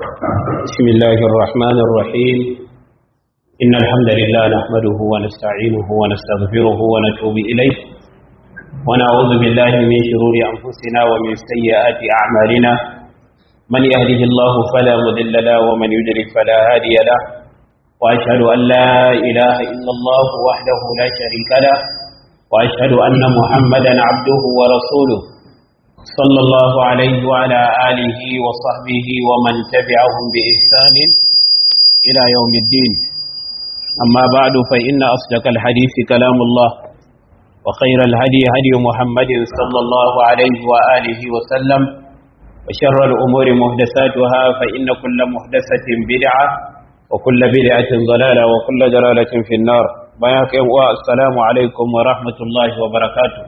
بسم الله الرحمن الرحيم إن الحمد لله نحمده ونستعينه ونستغفره ونتوب إليه ونعوذ بالله من شرور أنفسنا ومن سيئات أعمالنا من يهده الله فلا مضل له ومن يضلل فلا هادي له وأشهد أن لا إله إلا الله وحده لا شريك له وأشهد أن محمدا عبده ورسوله صلى الله عليه وعلى آله وصحبه ومن تبعهم بإحسان إلى يوم الدين أما بعد فإن أصدق الحديث كلام الله وخير الهدي هدي محمد صلى الله عليه وآله وسلم وشر الأمور محدثاتها فإن كل محدثة بدعة وكل بدعة ضلالة وكل ضلالة في النار بياك السلام عليكم ورحمة الله وبركاته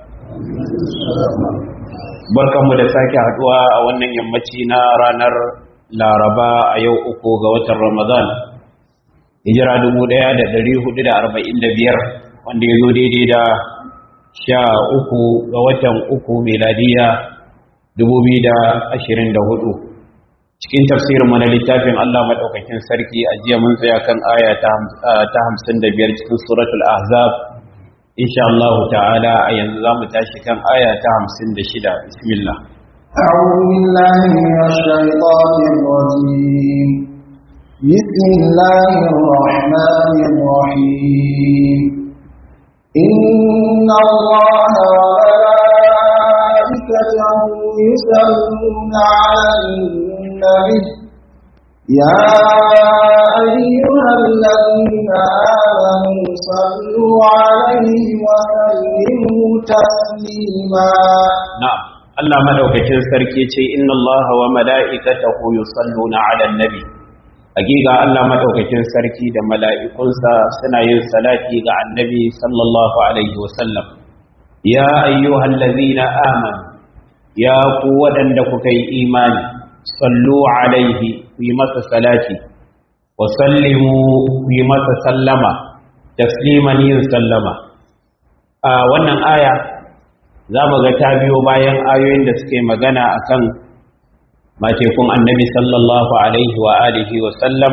barkanmu da sake haduwa a wannan yammaci na ranar laraba a yau uku ga watan ramadan hijira 1445 wanda ya zo daidai da sha uku ga watan uku meladiya 2024 cikin tafsirin na littafin Allah maɗaukakin sarki a jiya mun tsaya kan aya ta hamsin da biyar cikin suratul ahzab insha Allah ta'ala a yanzu za mu tashi kan aya ta hamsin da shida bismillah أعوذ بالله من الشيطان الرجيم بسم الله الرحمن الرحيم إن الله وملائكته يصلون على النبي يا أيها الذين آمنوا صلوا عليه وسلموا تسليما نعم Allah madaukakin sarki ce inna Allah wa mala'ikatahu yusalluna 'alan nabi hakika Allah madaukakin sarki da mala'ikunsa suna yin salati ga annabi sallallahu alaihi wasallam ya ayyuhallazina amanu ya ku waɗanda kuka yi imani sallu alaihi ku yi masa salati wa sallimu ku yi masa sallama tasliman yin sallama a wannan aya za mu ga ta biyo bayan ayoyin da suke magana akan matekun annabi sallallahu alaihi wa alihi wa sallam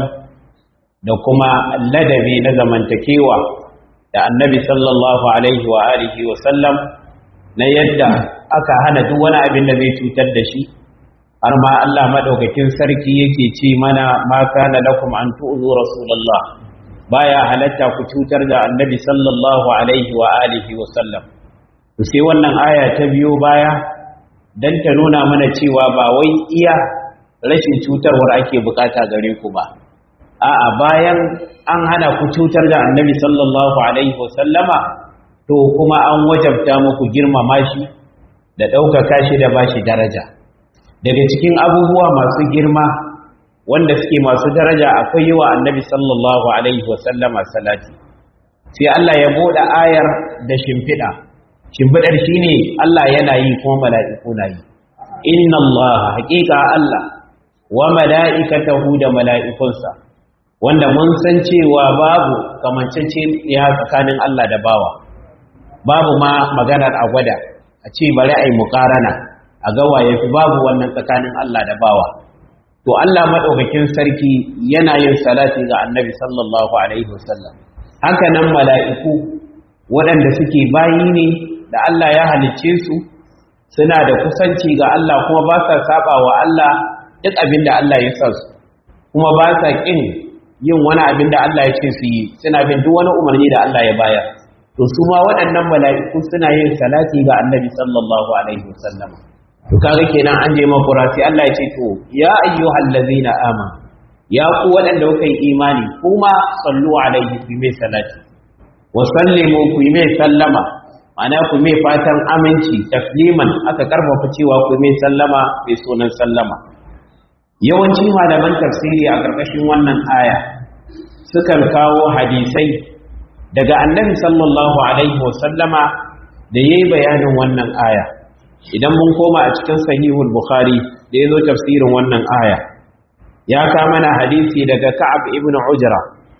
da kuma ladabi na zamantakewa da annabi sallallahu alaihi wa alihi wa sallam na yadda aka hana duk wani abin da zai cutar da shi har ma Allah madaukakin sarki yake ce mana ma kana lakum an tu'zu rasulullah baya halatta ku cutar da annabi sallallahu alaihi wa alihi wa sallam to sai wannan aya ta biyo baya dan ta nuna mana cewa ba wai iya rashin cutarwar ake bukata gare ku ba a'a bayan an hana ku cutar da annabi sallallahu alaihi wa sallama to kuma an wajabta muku girmama shi da ɗaukaka shi da bashi daraja daga cikin abubuwa masu girma wanda suke masu daraja akwai yi wa annabi sallallahu alaihi wasallama salati sai Allah ya bude ayar da shimfiɗa shimfiɗar shi ne Allah yana yi kuma mala'iku na yi inna Allah haƙiƙa Allah wa mala'ikatahu da mala'ikunsa wanda mun san cewa babu kamancece ya tsakanin Allah da bawa babu ma maganar a gwada a ce bari a yi muƙarana a gawa ya fi babu wannan tsakanin Allah da bawa to Allah maɗaukakin sarki yana yin salati ga annabi sallallahu alaihi wasallam haka nan mala'iku waɗanda suke bayi ne da Allah ya halicce su suna da kusanci ga Allah kuma ba sa saba wa Allah duk abin da Allah ya sa su kuma ba sa ƙin yin wani abin da Allah ya ce su yi suna bin duk wani umarni da Allah ya bayar to su ma waɗannan mala'iku suna yin salati ga annabi sallallahu alaihi wasallam to kaga kenan an je makura sai Allah ya ce to ya ayyuhal ladzina amanu ya ku waɗanda kuka yi imani kuma sallu alaihi ku mai salati wa sallimu ku mai sallama ma'ana ku mai fatan aminci tasliman aka karfafa cewa ku mai sallama mai sunan sallama yawanci malaman tafsiri a ƙarƙashin wannan aya sukan kawo hadisai daga annabi sallallahu alaihi wa sallama da yayi bayanin wannan aya idan mun koma a cikin sahihul bukhari da ya zo tafsirin wannan aya ya ka mana hadisi daga ka'ab ibn ujra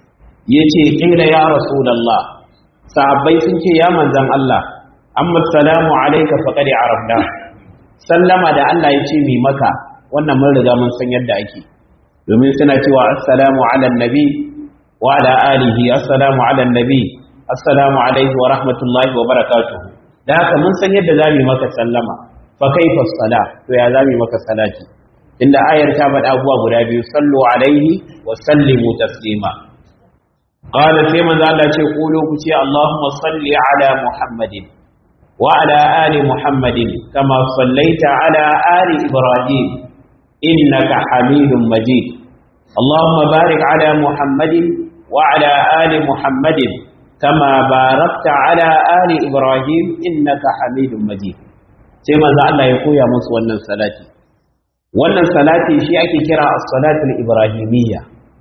yace qila ya rasulullah sahabbai sun ce ya manzon Allah amma salamu alayka faqad arafna sallama da Allah yace mi maka wannan mun riga mun san yadda ake domin suna cewa assalamu ala nabi wa ala alihi assalamu ala nabi assalamu alaihi wa rahmatullahi wa barakatuhu da haka mun san yadda zamu yi maka sallama fa kaifa sala to ya zamu yi maka salati inda ayar ta faɗa abubuwa guda biyu sallu alaihi wa sallimu taslima qala sai manzo Allah ce qulu ku ce Allahumma salli ala Muhammadin wa ala ali Muhammadin kama sallaita ala ali Ibrahim innaka Hamidum Majid Allahumma barik ala Muhammadin wa ala ali Muhammadin kama barakta ala ali Ibrahim innaka Hamidum Majid sai manzo Allah ya koya musu wannan salati wannan salati shi ake kira as-salatul ibrahimiyya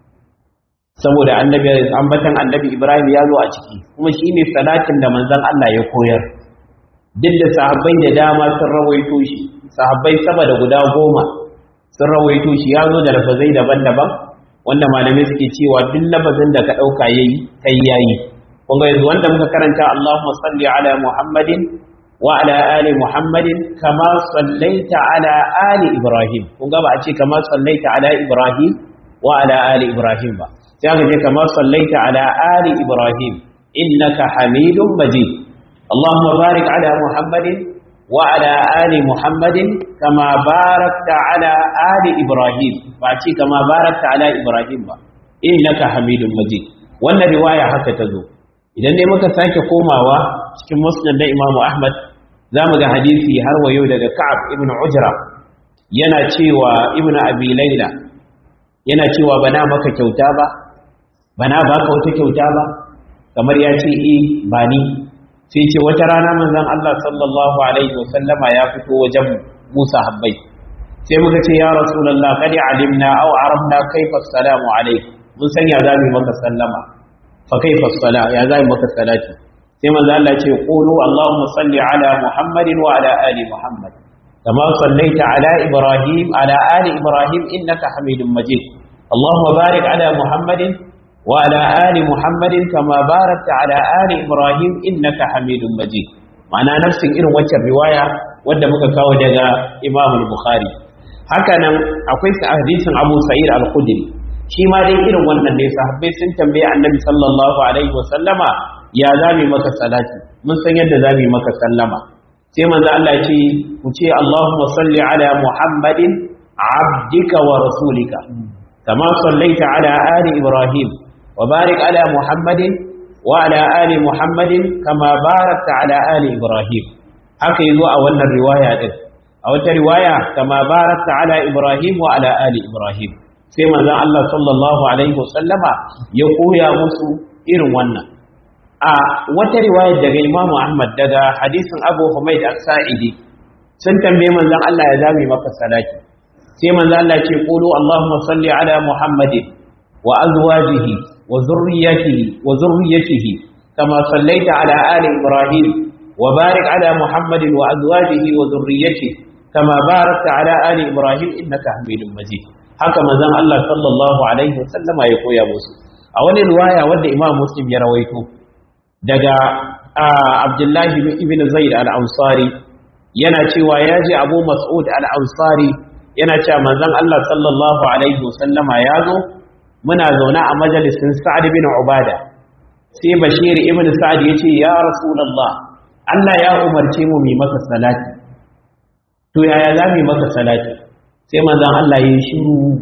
saboda annabi ambatan annabi ibrahim ya zo a ciki kuma shine salatin da manzon Allah ya koyar duk da sahabbai da dama sun rawaito shi sahabbai sama da guda goma sun rawaito shi ya zo da lafazai daban-daban wanda malamai suke cewa duk lafazin da ka dauka yayi kai yayi kun ga yanzu wanda muka karanta Allahumma salli ala Muhammadin وعلى آل محمد كما صليت على آل إبراهيم kunga ba a ce kama sallaita ala Ibrahim wa ala ali Ibrahim ba sai aka ce kama sallaita ala ali Ibrahim innaka Hamidum Majid Allahumma barik ala Muhammadin wa ala ali Muhammadin kama barakta ala ali Ibrahim ba a ce kama barakta ala Ibrahim ba innaka Hamidum Majid wannan riwaya haka ta zo idan dai muka sake komawa cikin musnad da Imam Ahmad za mu ga hadisi har wa yau daga Ka'ab ibn Ujra yana cewa ibn Abi Layla yana cewa bana maka kyauta ba bana baka wata kyauta ba kamar ya ce eh ba ni sai ce wata rana manzon Allah sallallahu alaihi wasallama ya fito wajen Musa habbai sai muka ce ya rasulullah qad alimna aw arabna kayfa assalamu alayk mun san ya zamu maka sallama fa kayfa as-sala ya zamu maka salati sai manzo Allah ce qulu Allahumma salli ala Muhammadin wa ala ali Muhammad kama sallaita ala Ibrahim ala ali Ibrahim innaka Hamidum Majid Allahumma barik ala Muhammadin wa ala ali Muhammadin kama barakta ala ali Ibrahim innaka Hamidum Majid ma'ana nafsin irin waccan riwaya wanda muka kawo daga Imam Bukhari haka nan akwai hadisin Abu Sa'id al-Khudri shi ma dai irin wannan ne sahabbai sun tambaye Annabi sallallahu alaihi wa sallama ya zami maka salati mun san yadda zami maka sallama sai manzo Allah ce ku ce Allahumma salli ala Muhammadin abdika wa rasulika kama sallaita ala ali Ibrahim wa barik ala Muhammadin wa ala ali Muhammadin kama barakta ala ali Ibrahim haka yazo a wannan riwaya din a wata riwaya kama barakta ala Ibrahim wa ala ali Ibrahim sai manzon Allah sallallahu alaihi wasallama ya koya musu irin wannan a wata riwayar daga Imam Ahmad daga hadisin Abu Humayd As-Sa'idi sun tambaye manzon Allah ya zame maka salati sai manzon Allah ce qulu Allahumma salli ala Muhammadin wa azwajihi wa zurriyyatihi wa zurriyyatihi kama sallaita ala ali Ibrahim wa barik ala Muhammadin wa azwajihi wa zurriyyatihi kama barakta ala ali Ibrahim innaka Hamidum Majid haka manzon Allah sallallahu alaihi wasallama ya koya musu a wani riwaya wanda Imam Muslim ya rawaito daga abdullahi ibn zaid al-ansari yana cewa ya ji abu mas'ud al-ansari yana cewa manzon Allah sallallahu alaihi wasallama ya zo muna zaune a majalisin sa'ad bin ubada sai bashir ibn sa'ad yace ya rasulullah Allah ya umarce mu mu maka salati to yaya za mu maka salati sai manzon Allah ya yi shiru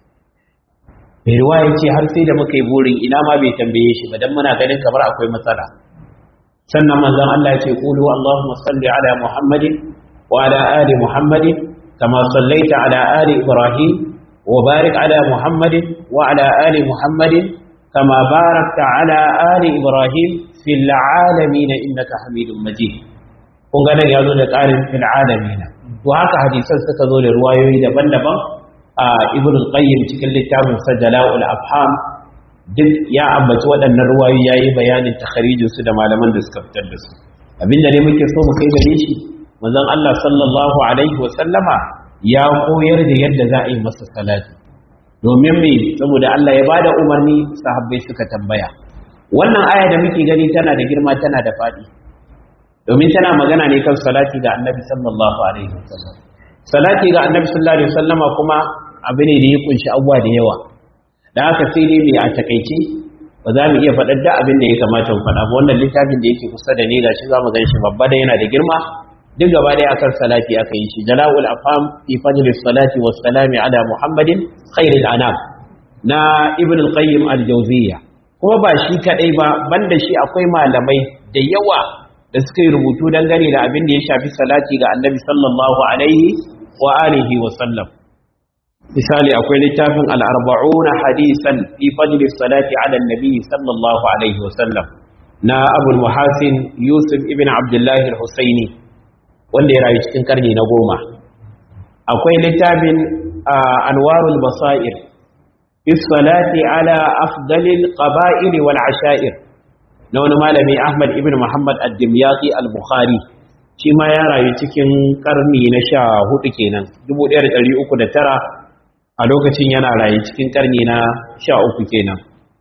mai riwaya ce har sai da muka yi burin ina ma bai tambaye shi ba dan muna ganin kamar akwai matsala sannan manzon Allah ya ce qulu Allahumma salli ala Muhammadin wa ala ali Muhammadin kama sallaita ala ali Ibrahim wa barik ala Muhammadin wa ala ali Muhammadin kama barakta ala ali Ibrahim fil alamin innaka Hamidum Majid kun ga nan yazo da ƙarin fil alamin to haka hadisan suka zo da ruwayoyi daban-daban a Ibn al-Qayyim cikin littafin Sajjala'ul Afham duk ya ambaci waɗannan ruwayoyi yayi bayanin takharijin su da malaman da suka fitar da su abinda ne muke so mu kai gare shi manzon Allah sallallahu alaihi wa sallama ya koyar da yadda za a yi masa salati domin me saboda Allah ya bada umarni sahabbai suka tambaya wannan aya da muke gani tana da girma tana da faɗi domin tana magana ne kan salati ga annabi sallallahu alaihi wasallam salati ga annabi sallallahu alaihi wasallama kuma abu ne da ya kunshi abuwa da yawa da haka sai dai mai a takaice ba za mu iya faɗar da abin da ya kamata mu faɗa ba wannan littafin da yake kusa da ni gashi za mu gan shi babba da yana da girma duk gaba ɗaya akan salati aka yi shi jala'ul afam fi fadli salati was salami ala muhammadin khairil anam na ibn al-qayyim al-jawziyya kuma ba shi kadai ba banda shi akwai malamai da yawa da suka yi rubutu dangane da abin da ya shafi salati ga annabi sallallahu alaihi wa alihi wa sallam misali akwai littafin al-arba'una hadisan fi fadli salati ala annabi sallallahu alaihi wa sallam na abul muhasin yusuf ibn abdullah al-husaini wanda ya rayu cikin karni na goma akwai littafin anwarul basair fi salati ala afdalil qaba'il wal asha'ir na wani malami Ahmad ibn Muhammad ad-Dimyati al-Bukhari shi ma ya rayu cikin karni na sha hudu kenan 1309 a lokacin yana rayu cikin karni na sha uku kenan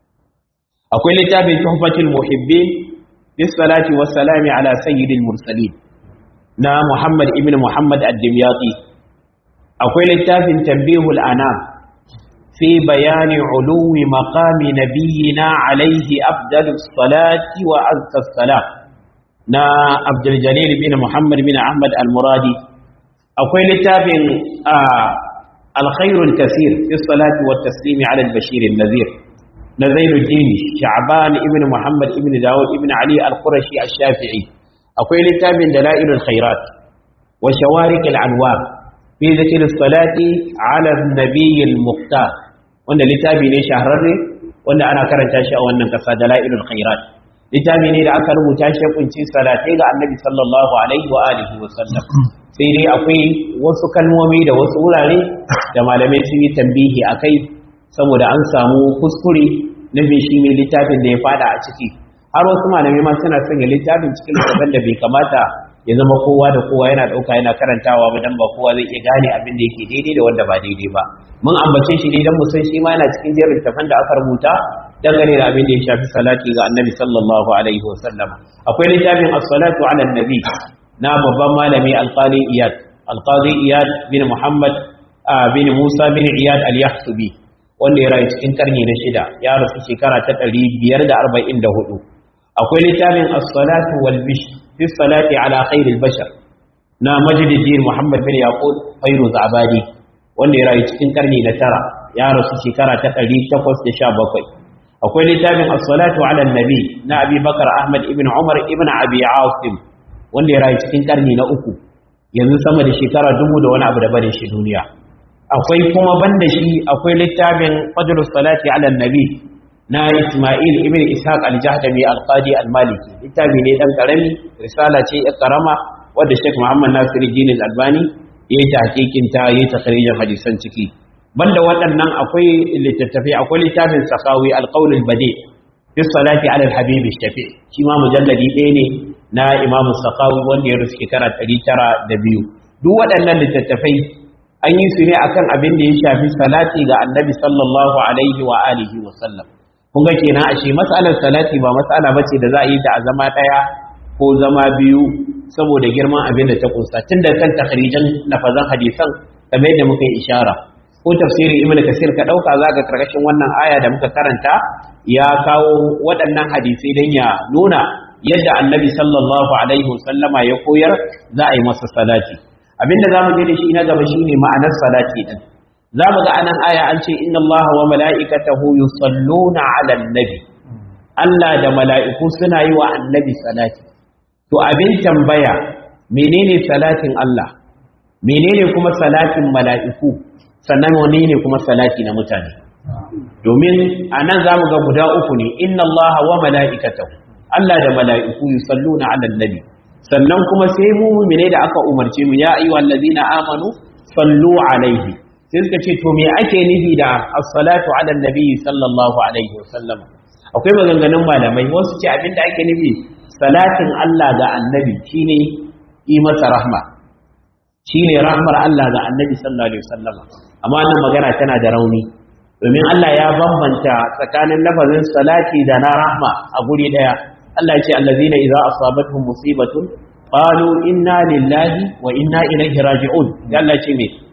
akwai littafin tuhfatul muhibbin bis salati was salami ala sayyidil mursalin na Muhammad ibn Muhammad ad-Dimyati akwai littafin tanbihul anam في بيان علو مقام نبينا عليه أفضل الصلاة وأزكى الصلاة نا عبد الجليل بن محمد بن أحمد المرادي أقول لتاب آه الخير الكثير في الصلاة والتسليم على البشير النذير نزيل الدين شعبان ابن محمد ابن داود ابن علي القرشي الشافعي أقول لتاب دلائل الخيرات وشوارق العنوار في ذكر الصلاة على النبي المختار wanda littafi ne shahararre wanda ana karanta shi a wannan kasa dalailul khairat littafi ne da aka rubuta shi kunci salatai ga annabi sallallahu alaihi wa alihi wa sallam sai dai akwai wasu kalmomi da wasu wurare da malamai sun yi tambihi akai saboda an samu kuskure na bin shi ne littafin da ya fada a ciki har wasu malamai ma suna sanya littafin cikin littafin da bai kamata ya zama kowa da kowa yana dauka yana karantawa ba dan ba kowa zai iya gane abin da yake daidai da wanda ba daidai ba mun ambace shi ne dan mu san shi ma yana cikin jerin tafan da aka rubuta dangane da abin da ya shafi salati ga annabi sallallahu alaihi wasallam akwai littafin as-salatu ala nabi na babban malami alqali iyad alqadi iyad bin muhammad bin musa bin iyad al-yahsubi wanda ya rayu cikin karni na shida ya rasu shekara ta 544 akwai littafin as-salatu wal bishr fi salati ala khairil bashar na majidin Muhammad bin Yaqub Fairuz Abadi wanda ya rayu cikin karni na tara ya rasu shekara ta 817 akwai littafin as-salatu ala nabi na Abi Bakar Ahmad ibn Umar ibn Abi Asim wanda ya rayu cikin karni na uku yanzu sama da shekara dubu da wani abu da bare shi duniya akwai kuma banda shi akwai littafin fadlus salati ala nabi na Ismail ibn Ishaq al-Jahdami al-Qadi al-Maliki littafi ne dan karami risala ce ya karama wadda Sheikh Muhammad Nasiruddin al-Albani ya yi tahqiqin ta ya yi takhrijin hadisan ciki banda waɗannan akwai littattafai akwai littafin Sakawi al-Qawl al-Badi fi salati ala al-Habib shafi shi ma mujalladi ɗaya ne na Imam Sakawi wanda ya ruske kara 902 duk waɗannan littattafai an yi su ne akan abin da ya shafi salati ga Annabi sallallahu alaihi wa alihi wa sallam kun ga kenan ashe matsalar salati ba matsala bace da za a yi ta a zama daya ko zama biyu saboda girman abin da ta kunsa tun da kan takhrijan lafazan hadisan kamar yadda muka yi ishara ko tafsirin ibnu kasir ka dauka zaka karkashin wannan aya da muka karanta ya kawo waɗannan hadisai dan ya nuna yadda annabi sallallahu alaihi wasallama ya koyar za a yi masa salati abinda zamu je da shi na gaba shine ma'anar salati din za mu ga anan aya an ce inna allaha wa mala'ikatahu yusalluna 'alan nabi Allah da mala'iku suna yi wa annabi salati to abin tambaya menene salatin Allah menene kuma salatin mala'iku sannan wane ne kuma salati na mutane domin anan za mu ga guda uku ne inna allaha wa mala'ikatahu Allah da mala'iku yusalluna 'alan nabi sannan kuma sai mu mu'mine da aka umarce mu ya ayyuhal ladina amanu sallu alaihi sai suka ce to me ake nufi da as-salatu ala nabi sallallahu alaihi wasallam akwai maganganun malamai wasu ce abinda ake nufi salatin Allah ga annabi shine yi masa rahma shine rahmar Allah ga annabi sallallahu alaihi wasallam amma wannan magana tana da rauni domin Allah ya bambanta tsakanin lafazin salati da na rahma a guri daya Allah ya ce allazina idza asabatuhum musibatun qalu inna lillahi wa inna ilaihi raji'un Allah ce me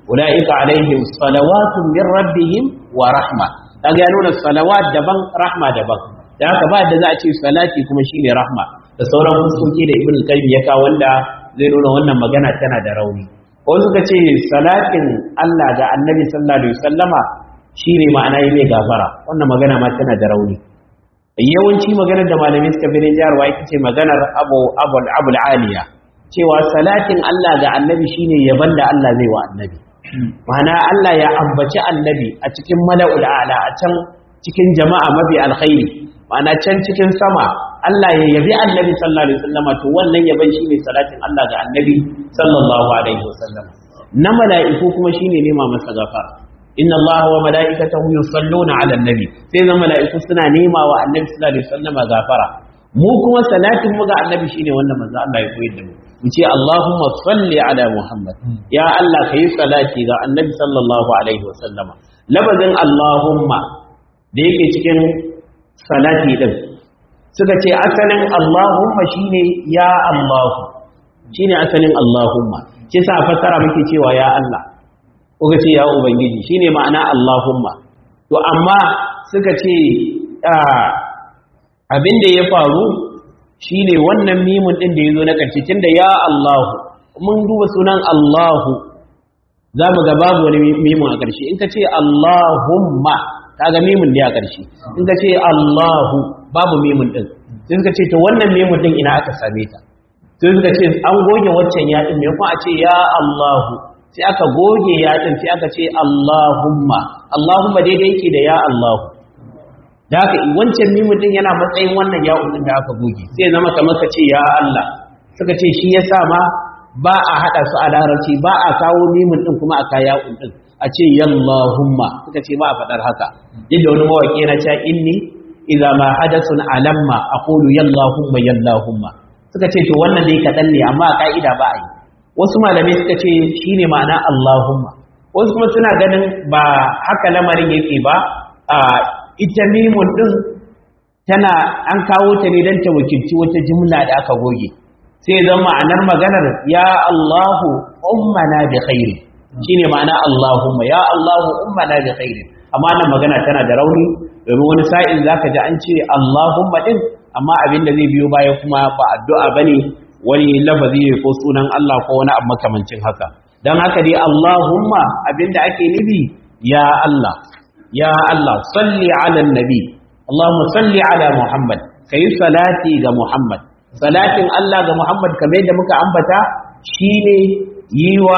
ulaika alaihim salawatun min rabbihim wa rahma kaga ya nuna salawat daban rahma daban da haka ba da za a ce salati kuma shine rahma da sauran fuskoki da ibn qayyim ya kawo wanda zai nuna wannan magana tana da rauni ko suka ce salatin Allah ga annabi sallallahu alaihi wasallama shine ma'ana yi mai gafara wannan magana ma tana da rauni yawanci maganar da malamai suka bi jarwa ita ce maganar abu abul abul aliya cewa salatin Allah ga annabi shine yaban da Allah zai wa annabi ma'ana Allah ya ambaci annabi a cikin mala'ul a'la a can cikin jama'a mafi alkhairi ma'ana can cikin sama Allah ya yabi annabi sallallahu alaihi wasallam to wannan yaban shine salatin Allah ga annabi sallallahu alaihi wasallam na mala'iku kuma shine nema masa gafara inna Allah wa mala'ikatahu yusalluna 'alan nabi sai zan mala'iku suna nema wa annabi sallallahu alaihi wasallam gafara mu kuma salatin mu ga annabi shine wannan manzo Allah ya koyar da mu mu ce Allahumma salli ala Muhammad ya Allah kai salati ga annabi sallallahu alaihi wasallam labazin Allahumma da yake cikin salati din suka ce asalin Allahumma shine ya Allahu shine asalin Allahumma shi sa fassara muke cewa ya Allah kuka ce ya ubangiji shine ma'ana Allahumma to amma suka ce abin da ya faru shine wannan mimun din da yazo na karshe tunda ya Allahu mun duba sunan Allahu za mu ga babu wani mimun a karshe in ka ce Allahumma kaga mimun ne a karshe in ka ce Allahu babu mimun din sai suka ce to wannan mimun din ina aka same ta sai suka ce an goge waccan ya din me kuma a ce ya Allahu sai aka goge ya din sai aka ce Allahumma Allahumma daidai yake da ya Allahu da haka wancan mimun din yana matsayin wannan ya din da aka goge sai zama kamar ka ce ya Allah suka ce shi yasa ma ba a hada su a larabci ba a kawo mimun din kuma a kaya din a ce yallahumma suka ce ba a fadar haka yadda wani mawaki yana cewa inni idza ma hadathun alamma aqulu yallahumma yallahumma suka ce to wannan dai kadan ne amma a ka'ida ba a yi wasu malamai suka ce shine ma'ana Allahumma wasu kuma suna ganin ba haka lamarin yake ba a ita mimun din tana an kawo ta ne don ta wakilci wata jumla da aka goge sai zan ma'anar maganar ya Allahu ummana bi khairi shine ma'ana Allahumma ya Allahu ummana bi khairi amma nan magana tana da rauni domin wani sa'in zaka ji an ce Allahumma din amma abin da zai biyo baya kuma ba addu'a bane wani lafazi ne ko sunan Allah ko wani abu makamancin haka dan haka dai Allahumma abinda ake nufi ya Allah ya Allah salli ala nabi Allahumma salli ala Muhammad kai salati ga Muhammad salatin Allah ga Muhammad kamar yadda muka ambata shine yi wa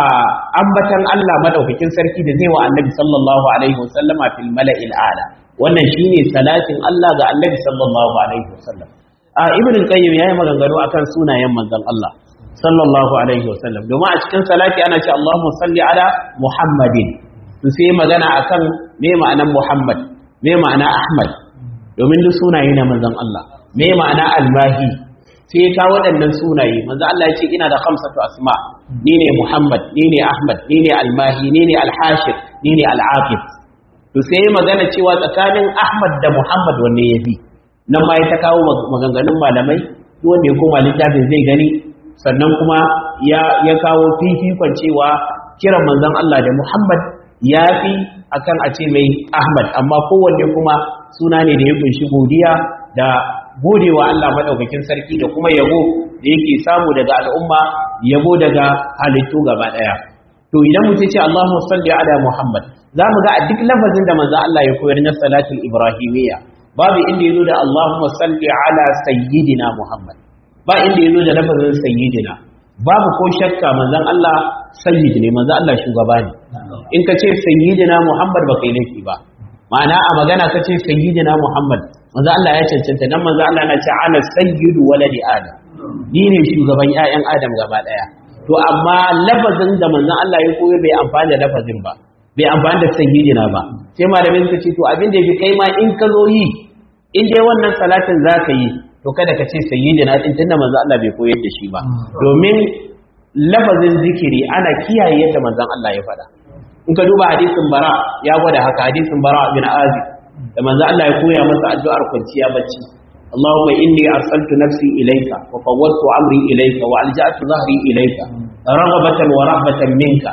ambatan Allah madaukakin sarki da zai wa annabi sallallahu alaihi wasallama fil mala'il a'la wannan shine salatin Allah ga annabi sallallahu alaihi wasallam a ibn al-qayyim yayi maganganu akan sunayen manzon Allah sallallahu alaihi wasallam domin a cikin salati ana ce Allahumma salli ala Muhammadin to sai magana akan me ma'anar Muhammad me ma'ana Ahmad domin duk sunaye na manzon Allah me ma'ana al-mahi sai ka waɗannan sunaye manzon Allah ya ce ina da khamsatu asma ni ne Muhammad ni ne Ahmad ni ne al-mahi ni ne al-hashir ni ne al-aqib to sai magana cewa tsakanin Ahmad da Muhammad wanne yafi nan ma ya ta kawo maganganun malamai duk wanda ya koma littafin zai gani sannan kuma ya ya kawo fifikon cewa kiran manzon Allah da Muhammad ya fi akan a ce mai Ahmad amma kowanne kuma suna ne da ya kunshi godiya da godewa Allah madaukakin sarki da kuma yabo da yake samu daga al'umma yabo daga halittu gaba daya to idan mutum ce Allahumma salli ala Muhammad zamu ga a duk lafazin da manzon Allah ya koyar na salatul ibrahimiyya babu inda yazo da Allahumma salli ala sayyidina Muhammad ba inda yazo da lafazin sayyidina babu ko shakka manzon Allah sayyid ne manzon Allah shugaba ne in ka ce sayyidina Muhammad ba kai laifi ba ma'ana a magana ka ce sayyidina Muhammad manzon Allah ya cancanta dan manzon Allah na ce ana sayyidu waladi adam ni ne shugaban ƴaƴan adam gaba daya to amma lafazin da manzon Allah ya koyo bai amfani da lafazin ba bai amfani da sayyidina ba sai malamin suka ce to abin da yake kai ma in ka zo yi in dai wannan salatin zaka yi to kada ka ce sayyidina din tunda manzon Allah bai koyar da shi ba domin lafazin zikiri ana kiyaye yadda manzon Allah ya faɗa in ka duba hadisin bara ya gwada haka hadisin bara bin azib da manzon Allah ya koya masa addu'ar kwanciya bacci اللهم إني أرسلت نفسي إليك وفوضت أمري إليك وألجأت ظهري إليك رغبة ورهبة منك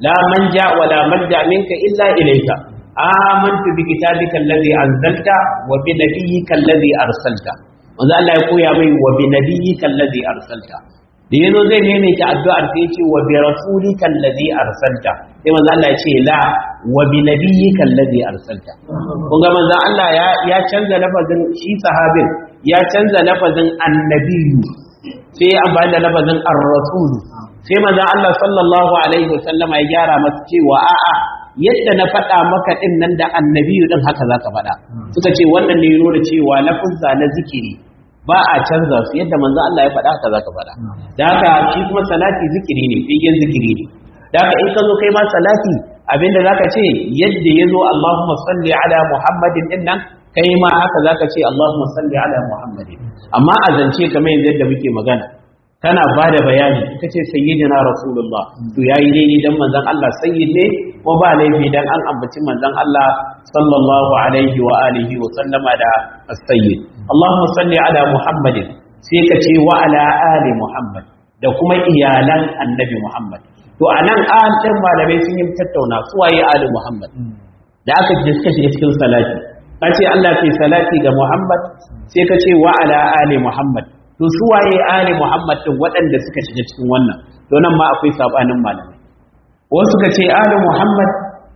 la manja wa la manja minka illa ilayka amantu bi kitabika alladhi anzalta wa bi nabiyyika alladhi arsalta manzo Allah ya koya mai wa bi nabiyyika alladhi arsalta da yazo zai maimaita addu'ar sai ce wa bi rasulika alladhi arsalta sai manzo Allah ya ce la wa bi nabiyyika alladhi arsalta kun ga manzo Allah ya ya canza lafazin shi sahabin ya canza lafazin annabiyyu sai ya amfani da lafazin ar-rasul sai manzo Allah sallallahu alaihi wasallama ya gyara masa cewa a'a yadda na faɗa maka ɗin nan da annabiyu ɗin haka za ka faɗa suka ce wannan ne nuna cewa lafuzza na zikiri ba a canza su yadda manzo Allah ya faɗa haka za ka faɗa da haka shi kuma salati zikiri ne figen zikiri ne da haka in ka zo kai ma salati abinda za ka ce yadda ya zo Allahumma salli ala Muhammadin ɗin nan kai ma haka za ka ce Allahumma salli ala Muhammadin amma a zance kamar yanzu yadda muke magana kana ba da bayani ka ce sayyidina rasulullah to yayi daidai dan manzon Allah sayyid ne ko ba laifi dan an ambaci manzon Allah sallallahu alaihi wa alihi wa sallama da as-sayyid Allahumma salli ala Muhammadin sai ka ce wa ala ali Muhammad da kuma iyalan annabi Muhammad to anan an din malamai sun yi tattauna su waye ali Muhammad da aka ji suka shiga cikin salati ka ce Allah ke salati ga Muhammad sai ka ce wa ala ali Muhammad to su waye ali Muhammad din waɗanda suka shiga cikin wannan to nan ma akwai sabanin malamai wasu suka ce ali Muhammad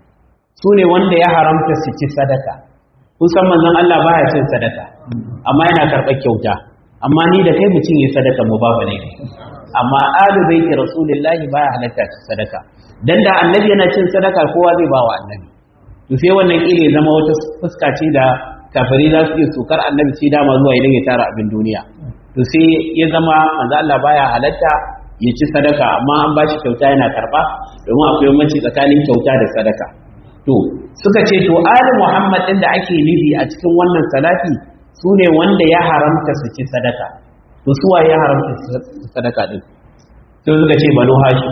su ne wanda ya haramta su ci sadaka kusan manzon Allah baya cin sadaka amma yana karɓar kyauta amma ni da kai mutum yi sadaka mu babu ne amma alu baiti rasulullahi baya halatta ci sadaka dan da annabi yana cin sadaka kowa zai ba wa annabi to sai wannan ile zama wata fuska ce da kafiri za su iya sukar annabi sai dama zuwa idan ya tara abin duniya to sai ya zama manzo Allah baya halatta ya ci sadaka amma an ba shi kyauta yana karba domin akwai bambanci tsakanin kyauta da sadaka to suka ce to ali muhammad din da ake nufi a cikin wannan salati su ne wanda ya haramta su ci sadaka to su ya haramta su sadaka din sai suka ce banu hashim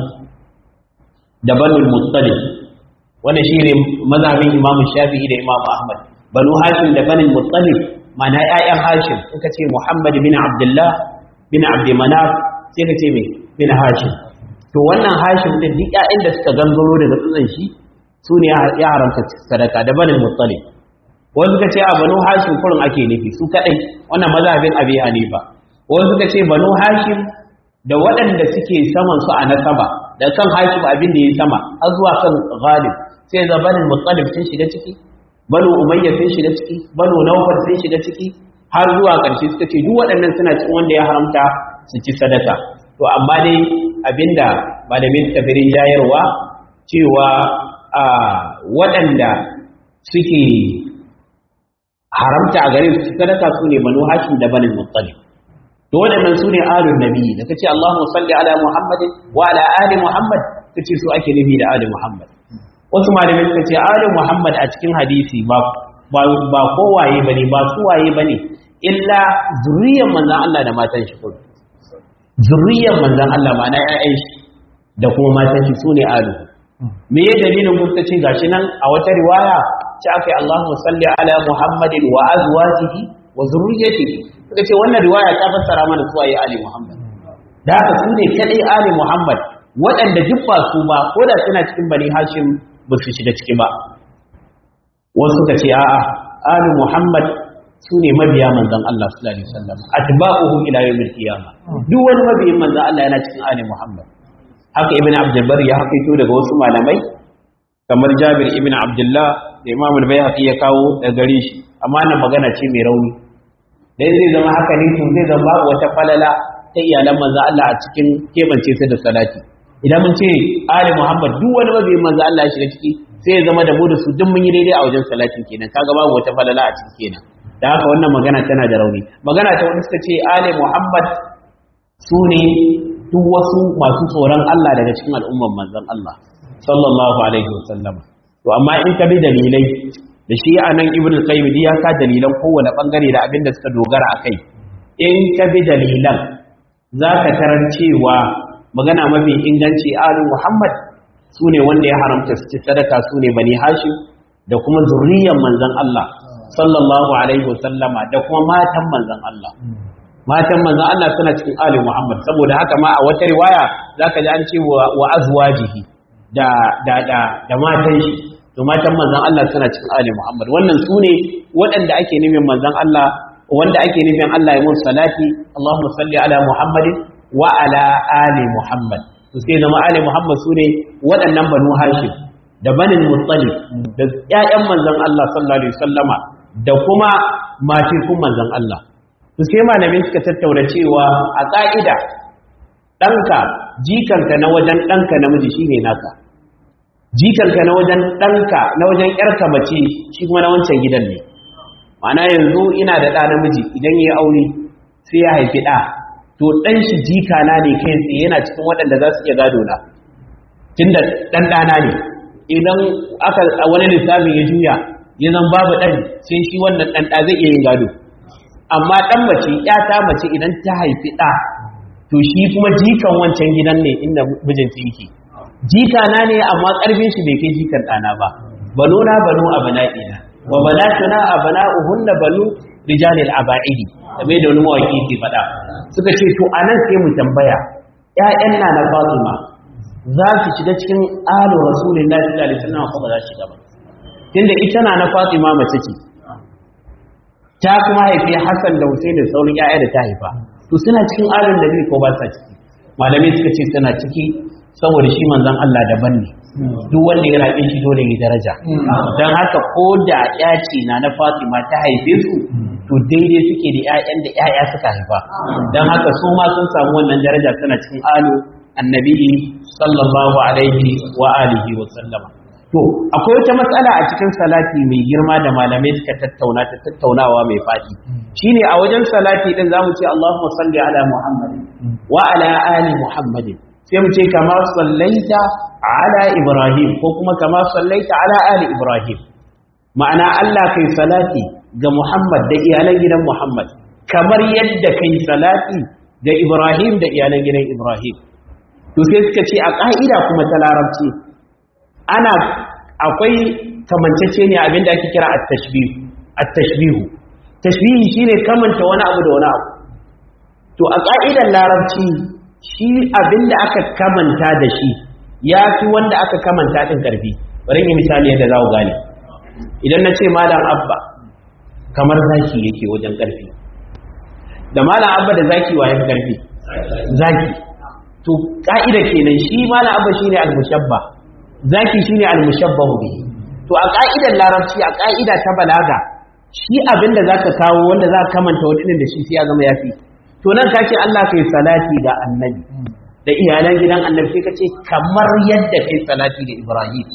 da banu muttalib wannan shine mazhabin imamu shafi'i da imamu ahmad banu hashim da banu muttalib mana ƴaƴan hashim suka ce muhammad bin abdullah bin abd manaf sai ka ce me bin hashim to wannan hashim din duk ƴaƴan da suka gangaro daga tsutsan shi su ne ya haramta sadaka da banin muttalib wani suka ce a banu hashim kurin ake nufi su kadai wannan mazhabin abi hanifa wani suka ce banu hashim da waɗanda suke saman su a nasaba da kan hashim abin da ya sama har zuwa kan ghalib sai ga banin muttalib sun shiga ciki banu umayya sun shiga ciki banu nawfal sun shiga ciki har zuwa ƙarshe suka ce duk waɗannan suna cikin wanda ya haramta su ci sadaka to amma dai abinda malamin tabirin jayarwa cewa a waɗanda suke haramta a gare su sadaka su ne banu hashim da banin muttalib to waɗannan su ne alun nabi da kace Allahumma salli ala Muhammadin wa ala ali Muhammad kace su ake nufi da ali Muhammad wasu malamai suka ce ali Muhammad a cikin hadisi ba ba kowaye bane ba su waye bane illa zuriyar manzon Allah da matan shi kullu zuriyar manzon Allah ma'ana ƴaƴan shi da kuma matan shi sune alu me ya dalilin kun ce gashi nan a wata riwaya ce aka yi Allahumma salli ala Muhammadin wa azwajihi wa zurriyyatihi suka ce wannan riwaya ta fassara mana su ayi ali Muhammad da haka su ne kadai ali Muhammad waɗanda duk ba su ba ko da suna cikin bani Hashim ba su shiga ciki ba wasu suka ce a'a ali Muhammad su ne mabiya manzon Allah sallallahu alaihi wasallam atba'uhu ila yawmil qiyamah duk wani mabiyin manzon Allah yana cikin ali Muhammad haka ibn abdulbar ya haƙaito daga wasu malamai kamar jabir ibn abdullah da imam al-bayhaqi ya kawo da gare shi amma nan magana ce mai rauni dai zai zama haka ne to zai zama babu wata falala ta iyalan manzo Allah a cikin kebance su da salati idan mun ce ali muhammad duk wani mabiyin manzo Allah ya shiga ciki sai ya zama da mu da su duk mun yi daidai a wajen salatin kenan kaga babu wata falala a ciki kenan da haka wannan magana tana da rauni magana ta wani suka ce ali muhammad su ne duk wasu masu tsoron Allah daga cikin al'umman manzon Allah sallallahu alaihi wasallam to amma in ka bi dalilai da shi anan ibnu qayyim ya ka dalilan kowane bangare da abin da suka dogara akai in ka bi dalilan zaka tarar cewa magana mafi inganci alu muhammad sune wanda ya haramta su ci sadaka sune bani hashim da kuma zurriyan manzon Allah sallallahu alaihi wasallama da kuma matan manzon Allah matan manzon Allah suna cikin ali Muhammad saboda haka ma a wata riwaya zaka ji an ce wa azwajihi da da da da matan shi to matan manzon Allah suna cikin ali Muhammad wannan su ne waɗanda ake nufin manzon Allah wanda ake nufin Allah ya mun salati Allahumma salli ala Muhammadin wa ala ali Muhammad to sai zama ali Muhammad su ne waɗannan banu Hashim da banin Muttalib da ƴaƴan manzon Allah sallallahu alaihi wasallama da kuma matikun manzon Allah to sai malamin suka tattauna cewa a ƙa'ida ɗanka jikanka na wajen ɗanka namiji shine naka jikanka na wajen ɗanka na wajen ƴarka mace shi kuma na wancan gidan ne ma'ana yanzu ina da ɗa namiji idan ya aure sai ya haifi ɗa to ɗan shi jika na ne kai tsaye yana cikin waɗanda za su iya gado na tunda ɗan ɗana ne idan aka wani lissafin ya juya ya zan babu ɗan sai shi wannan ɗan ɗa zai iya yin gado amma ɗan mace ƴata mace idan ta haifi ɗa to shi kuma jikan wancan gidan ne inda mijinta yake jika na ne amma ƙarfin shi bai kai jikan ɗana ba banu na banu abana'ina wa banatuna abana'uhunna banu rijalil aba'idi kamar da wani mawaki ke faɗa suka ce to anan sai mu tambaya ƴaƴan na na Fatima za su shiga cikin alu rasulullahi sallallahu alaihi wasallam ko ba za su shiga ba tunda ita na na Fatima mace ce ta kuma haifi Hassan da Hussein da sauran ƴaƴa da ta haifa to suna cikin alun nabi ko ba sa ciki malamai suka ce suna ciki saboda shi manzon Allah daban ne duk wanda ya rabe shi dole ya daraja dan haka ko da ƴa ce na na Fatima ta haife su to daidai suke da ƴaƴan da ƴaƴa suka haifa dan haka su ma sun samu wannan daraja suna cikin alu annabi sallallahu alaihi wa alihi wa sallama to akwai wata matsala a cikin salati mai girma da malamai suka tattauna ta tattaunawa mai faɗi shine a wajen salati din zamu ce Allahumma salli ala Muhammadin wa ala ali Muhammadin sai mu ce kama sallaita ala Ibrahim ko kuma kama sallaita ala ali Ibrahim ma'ana Allah kai salati ga Muhammad da iyalan gidan Muhammad kamar yadda kai salati ga Ibrahim da iyalan gidan Ibrahim to sai suka ce a ka'ida kuma ta larabci ana akwai kamancece ne abinda ake kira at-tashbih at-tashbihu tashbihi shine kamanta wani abu da wani abu to a ka'idar larabci shi abinda aka kamanta da shi ya fi wanda aka kamanta din karfi bari yi misali yadda za ku gane idan na ce malam abba kamar zaki yake wajen karfi da malam abba da zaki wa ya fi karfi zaki to ka'ida kenan shi malam abba shine al-mushabba zaki shine al-mushabbahu bihi to a ka'idar larabci a ka'ida ta balaga shi abinda zaka kawo wanda zaka kamanta wadinin da shi sai ya zama yafi to nan ka ce Allah kai salati ga annabi da iyalan gidan annabi sai ka ce kamar yadda kai salati ga Ibrahim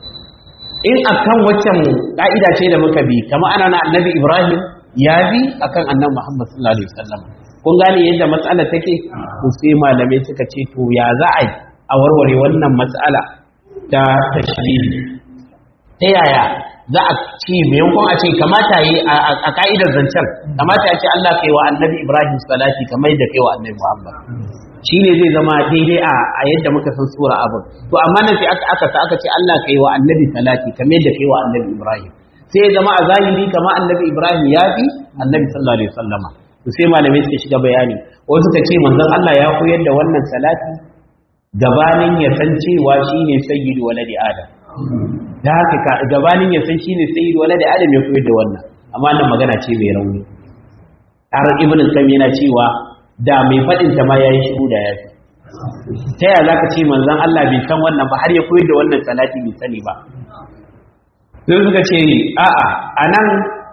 in akan waccan ka'ida ce da muka bi kamar ana na annabi Ibrahim ya bi akan annabi Muhammad sallallahu alaihi wasallam kun gane yadda matsala take to sai malamai suka ce to ya za a yi a warware wannan matsala ta tashbihi ta yaya za a ci maimakon a ce kamata yi a ka'idar zancen kamata ya ce Allah kai wa annabi Ibrahim salati kamar yadda kai wa annabi Muhammad shi ne zai zama daidai a yadda muka san sura abin to amma nan sai aka aka aka ce Allah kai wa annabi salati kamar yadda kai wa annabi Ibrahim sai ya zama a zahiri kamar annabi Ibrahim ya fi annabi sallallahu alaihi wasallama to sai malamai suka shiga bayani wasu suka ce manzon Allah ya koyar da wannan salati gabanin ya san cewa shine sayyidu waladi adam da haka gabanin ya san shine sayyidu waladi adam ya koyar da wannan amma nan magana ce mai rauni har ibn al yana cewa da mai fadin ta ma yayi shiru da yafi ta yaya zaka ce manzon Allah bai san wannan ba har ya koyar da wannan salati bai sani ba sai suka ce a'a anan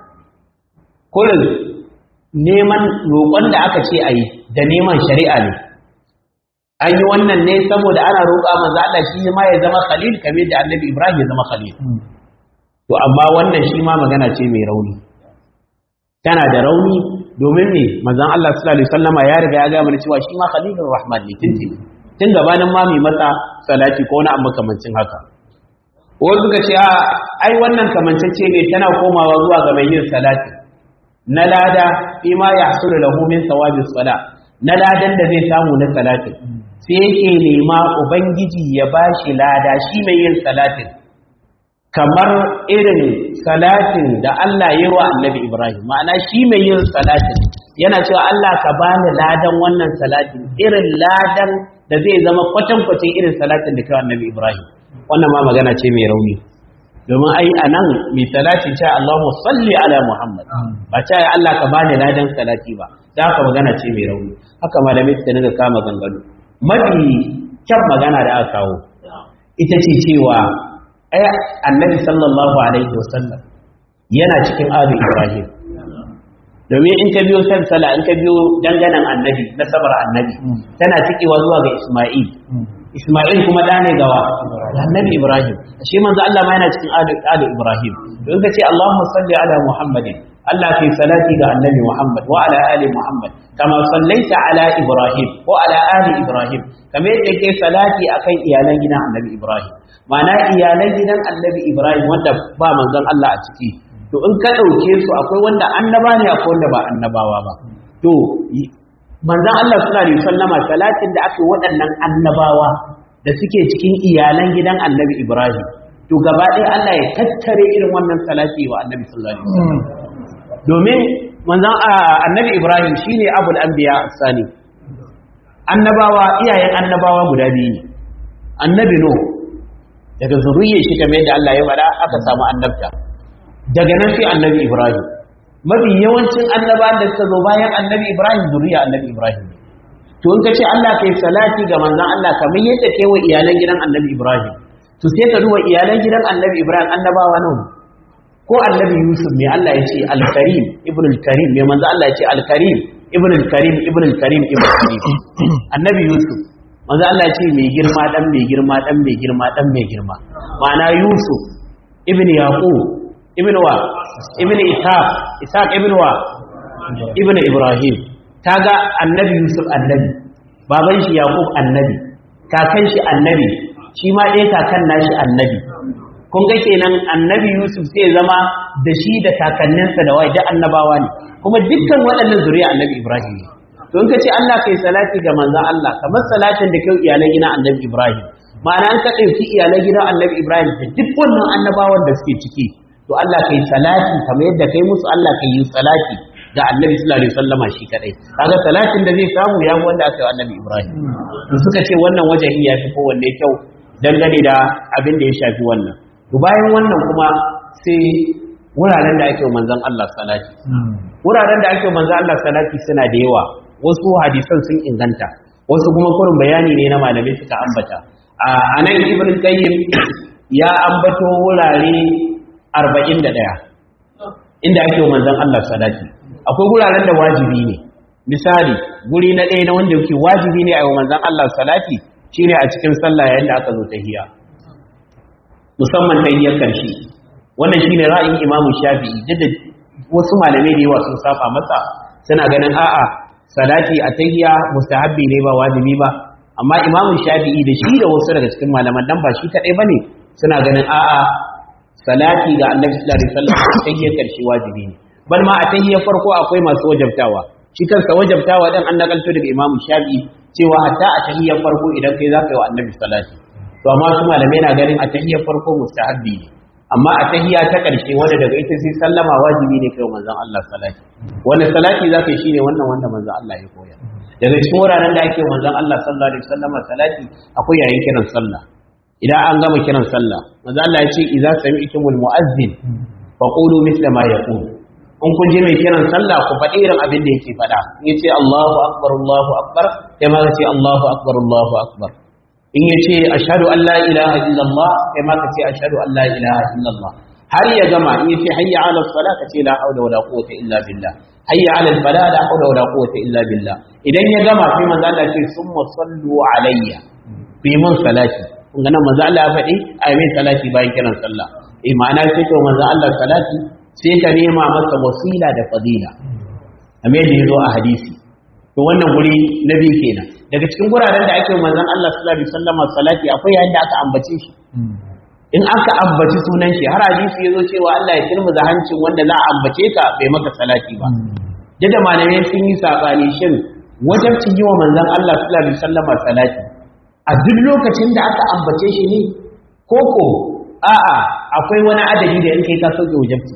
kullum neman roƙon da aka ce ayi da neman shari'a ne an yi wannan ne saboda ana roƙa manzo Allah shi ma ya zama khalil kamar da annabi Ibrahim ya zama khalil to amma wannan shi ma magana ce mai rauni tana da rauni domin ne manzon Allah sallallahu alaihi wasallama ya riga ya ga mana cewa shi ma khalilur rahman ne tun tun gabanin ma mai masa salati ko wani abu kamancin haka wasu suka ce ai wannan kamancece ne tana komawa zuwa ga mai yin salati na lada fi ma yahsulu lahu min thawabis sala na ladan da zai samu na salatin sai yake nema ubangiji ya bashi lada shi mai yin salatin kamar irin salatin da Allah ya yi wa annabi Ibrahim ma'ana shi mai yin salatin yana cewa Allah ka bani ladan wannan salatin irin ladan da zai zama kwatankwacin irin salatin da kai annabi Ibrahim wannan ma magana ce mai rauni domin ai anan mai salatin ce Allahumma salli ala Muhammad ba ce ya Allah ka bani ladan salati ba da haka magana ce mai rauni haka malamai suka daga kama gangano mafi kyan magana da aka kawo ita ce cewa ai annabi sallallahu alaihi wasallam yana cikin abu Ibrahim domin in ka biyo san sala in ka biyo danganan annabi na sabar annabi tana cikewa zuwa ga Isma'il Isma'il kuma da ne gawa annabi Ibrahim shi manzo Allah ma yana cikin alu Ibrahim don ka ce Allahumma salli ala Muhammadin Allah kai salati ga annabi Muhammad wa ala ali Muhammad kama sallaita ala Ibrahim wa ala ali Ibrahim kamar yadda ke salati akan iyalan gidan annabi Ibrahim ma'ana iyalan gidan annabi Ibrahim wanda ba manzon Allah a ciki to in ka ɗauke su akwai wanda annaba ne akwai wanda ba annabawa ba to manzon Allah sallallahu alaihi wasallama salatin da aka waɗannan annabawa da suke cikin iyalan gidan annabi Ibrahim to gaba ɗaya Allah ya tattare irin wannan salati wa annabi sallallahu alaihi wasallam domin manzon annabi Ibrahim shine abul anbiya sani annabawa iyayen annabawa guda biyu ne annabi no daga zuriyar shi kamar yadda Allah ya faɗa aka samu annabta daga nan sai annabi Ibrahim mafi yawancin annabawan da suka zo bayan annabi Ibrahim zuriya annabi Ibrahim to in ka ce Allah kai salati ga manzon Allah kamar yadda kai wa iyalan gidan annabi Ibrahim to sai ka duba iyalan gidan annabi Ibrahim annabawa nan ko annabi Yusuf mai Allah ya ce al-Karim ibn al-Karim mai manzon Allah ya ce al-Karim ibn al-Karim ibn al-Karim ibn al-Karim annabi Yusuf manzon Allah ya ce mai girma dan mai girma dan mai girma dan mai girma ma'ana Yusuf ibn Yaqub ibn wa ibn ishaq ishaq ibn wa ibn ibrahim kaga annabi yusuf annabi baban shi yaqub annabi kakan shi annabi shi ma dai kakan nashi annabi kun ga kenan annabi yusuf sai zama da shi da kakanninsa da wai da annabawa ne kuma dukkan waɗannan zuriya annabi ibrahim ne to in ka ce Allah kai salati ga manzon Allah kamar salatin da kai iyalan gidan annabi ibrahim ma'ana an ka ɗauki iyalan gidan annabi ibrahim da duk wannan annabawan da suke ciki to Allah kai salati kamar yadda kai musu Allah kai yi salati ga Annabi sallallahu alaihi wasallama shi kadai kaga salatin da zai samu ya fi wanda aka yi Annabi Ibrahim to suka ce wannan wajen ya fi kowanne kyau dangane da abin da ya shafi wannan to bayan wannan kuma sai wuraren da ake manzon Allah salati wuraren da ake manzon Allah salati suna da yawa wasu hadisan sun inganta wasu kuma kurin bayani ne na malamai suka ambata a nan ibn qayyim ya ambato wurare arba'in da ɗaya inda ake manzan Allah salati akwai guraren da wajibi ne misali guri na ɗaya na wanda yake wajibi ne a yi manzan Allah salati shine a cikin sallah yayin da aka zo tahiyya musamman tahiyyar karshe wannan shine ra'ayin Imam Shafi'i duk wasu malamai da yawa sun saba masa suna ganin a'a salati a tahiyya mustahabbi ne ba wajibi ba amma Imam Shafi'i da shi da wasu daga cikin malaman dan ba shi kadai bane suna ganin a'a salati ga annabi sallallahu alaihi wasallam tahiyyar karshe wajibi ne bal ma a tahiyyar farko akwai masu wajabtawa shi kansa wajabtawa dan an nakalto daga imamu shafi cewa hatta a tahiyyar farko idan kai zaka yi wa annabi salati to amma su malamai na ganin a tahiyyar farko mustahabbi ne amma a tahiyya ta karshe wanda daga ita sai sallama wajibi ne kai manzon Allah salati wanda salati zaka yi shine wannan wanda manzon Allah ya koya daga cikin wuraren da ake manzon Allah sallallahu alaihi wasallam salati akwai yayin kiran sallah idan an gama kiran sallah manzo Allah ya ce idza sami'tumul mu'azzin faqulu mithla ma yaqul in kun je mai kiran sallah ku faɗi irin abin da yake faɗa in yace Allahu akbar Allahu akbar kai ma ka ce Allahu akbar Allahu akbar in yace ashhadu an la ilaha illallah kai ma ka ce ashhadu an la ilaha illallah har ya gama in yace hayya ala salat ka ce la hawla wala quwwata illa billah hayya ala falah la hawla wala quwwata illa billah idan ya gama sai manzo Allah ya ce summa sallu alayya bi mun salati kun nan manzo Allah ya faɗi a yi mai salati bayan kiran sallah eh ma'ana sai to manzo Allah salati sai ka nema masa wasila da fadila amma da yazo a hadisi to wannan guri na biyu kenan daga cikin guraren da ake manzon Allah sallallahu alaihi wasallam salati akwai yayin da aka ambace shi in aka ambaci sunan shi har hadisi yazo cewa Allah ya kirmuza hancin wanda za a ambace ka bai maka salati ba da malamai sun yi sabani shin wajen yi wa manzon Allah sallallahu alaihi wasallam salati a duk lokacin da aka ambace shi ne koko a'a akwai wani adadi da in kai ka sauke wajabci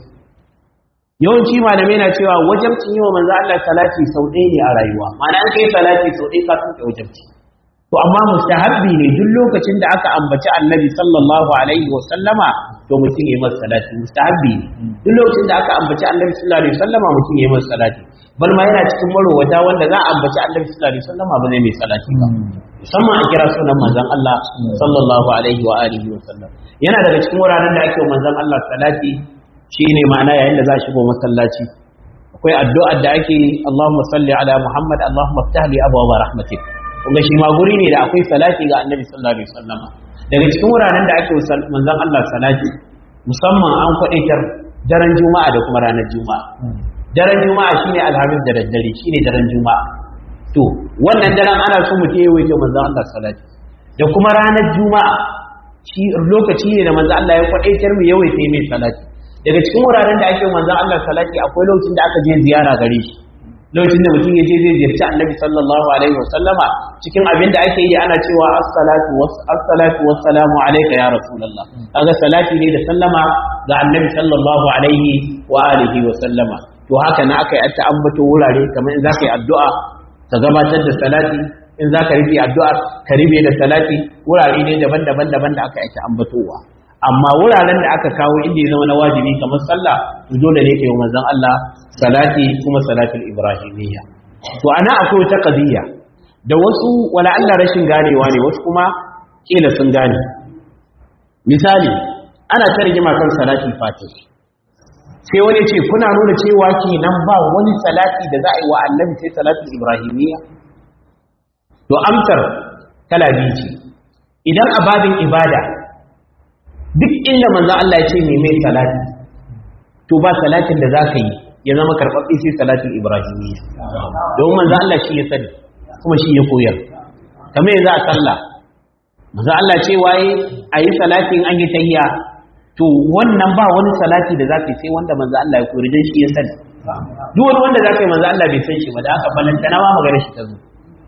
yawanci malamai na cewa wajabcin yi wa manzo Allah salati sau ɗaya ne a rayuwa ma'ana an kai salati sau ɗaya ka sauke wajabci to amma mustahabbi ne duk lokacin da aka ambaci annabi sallallahu alaihi wa sallama to mutum ya masa salati mustahabbi ne duk lokacin da aka ambaci annabi sallallahu alaihi wa sallama mutum ya masa salati bal ma yana cikin marowata wanda za a ambaci annabi sallallahu alaihi wa sallama ba zai mai salati ba musamman a kira sunan manzon Allah sallallahu alaihi wa alihi wa sallam yana daga cikin wuraren da ake wa manzon Allah salati shine ma'ana yayin da za a shigo masallaci akwai addu'ar da ake Allahumma salli ala Muhammad Allahumma ftah li abwaab rahmatik kuma shi ma guri ne da akwai salati ga Annabi sallallahu alaihi wasallam daga cikin wuraren da ake manzon Allah salati musamman an kwadaitar daren juma'a da kuma ranar juma'a daren juma'a shine alhamis da daddare shine daren juma'a to wannan daren ana so mutum ya wuce manzon Allah salati da kuma ranar juma'a shi lokaci ne da manzon Allah ya kwadaitar mu yawaita mai salati daga cikin wuraren da ake manzon Allah salati akwai lokacin da aka je ziyara gare shi lokacin da mutum ya je zai ziyarci annabi sallallahu alaihi wasallama cikin abin da ake yi ana cewa as-salatu was-salatu was-salamu alayka ya rasulullah kaga salati ne da sallama ga annabi sallallahu alaihi wa alihi wa sallama to haka na aka yi ta ambato wurare kamar in zaka yi addu'a ka gabatar da salati in zaka rufe addu'a ka rufe da salati wurare ne daban-daban daban da aka yi ta ambatowa amma wuraren da aka kawo inda ya zama na wajibi kamar sallah to dole ne kai manzon Allah salati kuma salatul ibrahimiyya to ana akwai wata qadiyya da wasu wala Allah rashin ganewa ne wasu kuma kila sun gane misali ana tarjima kan salatul fatih sai wani ce kuna nuna cewa kenan ba wani salati da za a yi wa annabi sai salatul ibrahimiyya to amsar kala biyu ce idan a babin ibada duk inda manzo Allah ya ce mai mai salati to ba salatin da zaka yi ya zama karɓaɓɓe sai salatin ibrahimiyya don manzo Allah shi ya sani kuma shi ya koyar kamar yanzu a sallah manzo Allah ce waye ayi salatin an yi tahiyya to wannan ba wani salati da zaka yi sai wanda manzo Allah ya koyar dan shi ya sani duk wani wanda zaka yi manzo Allah bai san shi ba da haka balantana ma magana shi ta zo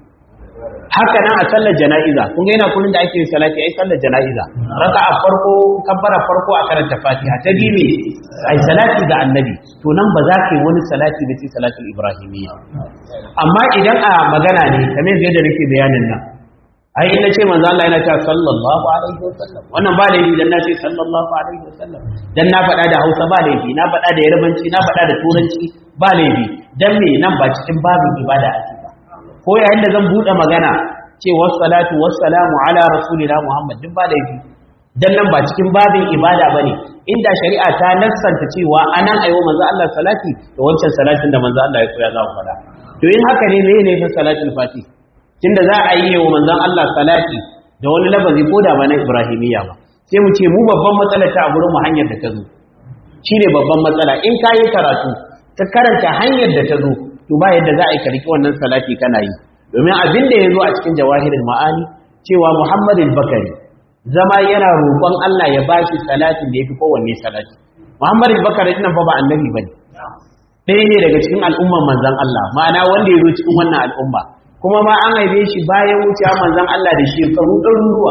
haka nan a sallar jana'iza kun ga yana kullun da ake yin salati ai sallar jana'iza raka'a farko kabbara farko a karanta fatiha ta biyu me ai salati ga annabi to nan ba za ka yi wani salati da sai salatul ibrahimiyya amma idan a magana ne kamar yadda nake bayanin nan ai in nace manzo Allah yana cewa sallallahu alaihi wasallam wannan ba laifi dan nace sallallahu alaihi wasallam dan na faɗa da Hausa ba laifi na faɗa da Yarbanci na faɗa da Turanci ba laifi dan me nan ba cikin babin ibada ake ba ko yayin da zan buɗe magana ce wassalatu wassalamu ala rasulina Muhammad duk ba laifi dan nan ba cikin babin ibada bane inda shari'a ta nassanta cewa anan ayo manzo Allah salati da wancan salatin da manzo Allah ya koya za ku faɗa to in haka ne meye ne fa salatul fatih tunda za a yi wa manzon Allah salati da wani lafazi ko da ba na Ibrahimiyya ba sai mu ce mu babban matsala ta a gurin mu hanyar da ta zo shine babban matsala in ka yi karatu ka karanta hanyar da ta zo to ba yadda za a yi karki wannan salati kana yi domin abin da ya zo a cikin jawahirul ma'ani cewa Muhammadul Bakari zama yana roƙon Allah ya bashi salatin da yafi kowanne salati Muhammadul Bakari nan fa ba annabi bane ɗaya ne daga cikin al'umman manzon Allah ma'ana wanda ya zo cikin wannan al'umma kuma ma an haife shi bayan wucewa manzon Allah da shekaru ɗaruruwa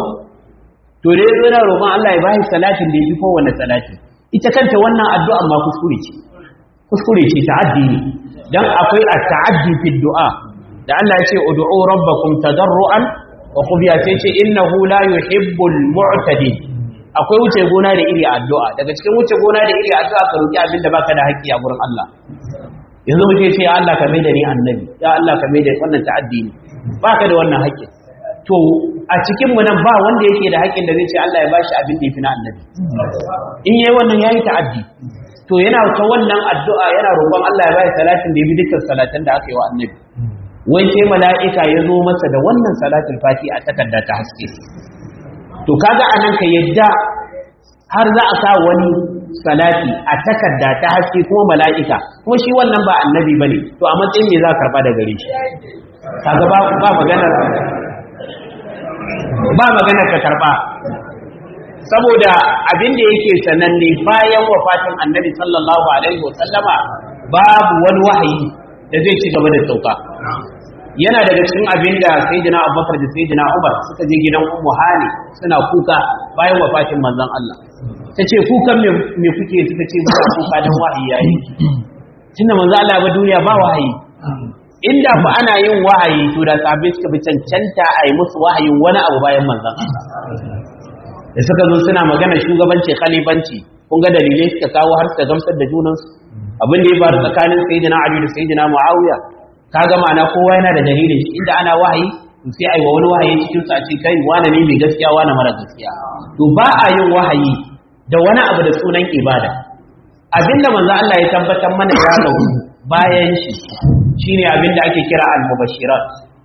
to da yazo yana roƙon Allah ya bashi salatin da yafi kowanne salati ita kanta wannan addu'a ma kuskure ce kuskure ce ta'addi ne dan akwai at-ta'addi fi du'a da Allah ya ce ud'u rabbakum tadarruan wa khufiya sai ce innahu la yuhibbul mu'tadin akwai wuce gona da iri addu'a daga cikin wuce gona da iri addu'a ka roki abin da baka da haƙƙi a gurin Allah yanzu mu ce ya Allah ka mai da ni annabi ya Allah ka mai da wannan ta'addi ne baka da wannan haƙƙi to a cikin mu nan ba wanda yake da haƙƙin da zai ce Allah ya bashi abin da yafi na annabi in yayi wannan yayi ta'addi to yana ta wannan addu'a yana roƙon Allah ya bashi salatin da yafi dukkan salatan da aka yi wa annabi wai sai mala'ika ya zo masa da wannan salatul fati a takarda ta haske to kaga anan ka yadda har za a sa wani salati a takarda ta haske kuma mala'ika kuma shi wannan ba annabi bane to a matsayin me za ka karba da gare shi kaga ba ba maganar ba maganar ka karba saboda abin da yake sananne bayan wafatin annabi sallallahu alaihi wasallama babu wani wahayi da zai ci gaba da sauka yana daga cikin abin da sayyidina abubakar da sayyidina umar suka je gidan ummu hani suna kuka bayan wafatin manzon Allah ta ce kukan me kuke suka ce ba kuka don wahayi yayi tunda manzon Allah ba duniya ba wahayi inda fa ana yin wahayi to da sahabbai suka bi cancanta a yi musu wahayin wani abu bayan manzon Allah da suka zo suna magana shugabanci khalifanci kun ga dalilai suka kawo har suka gamsar da junansu abin da ya faru tsakanin sayyidina Ali da sayyidina Muawiya kaga ma'ana kowa yana da dalilin shi inda ana wahayi to sai ai wa wani wahayi cikin sa a ce kai wani ne mai gaskiya wani mara gaskiya to ba a yin wahayi da wani abu da sunan ibada abinda manzo Allah ya tabbatar mana ya gabu bayan shi shine abinda ake kira al-mubashirat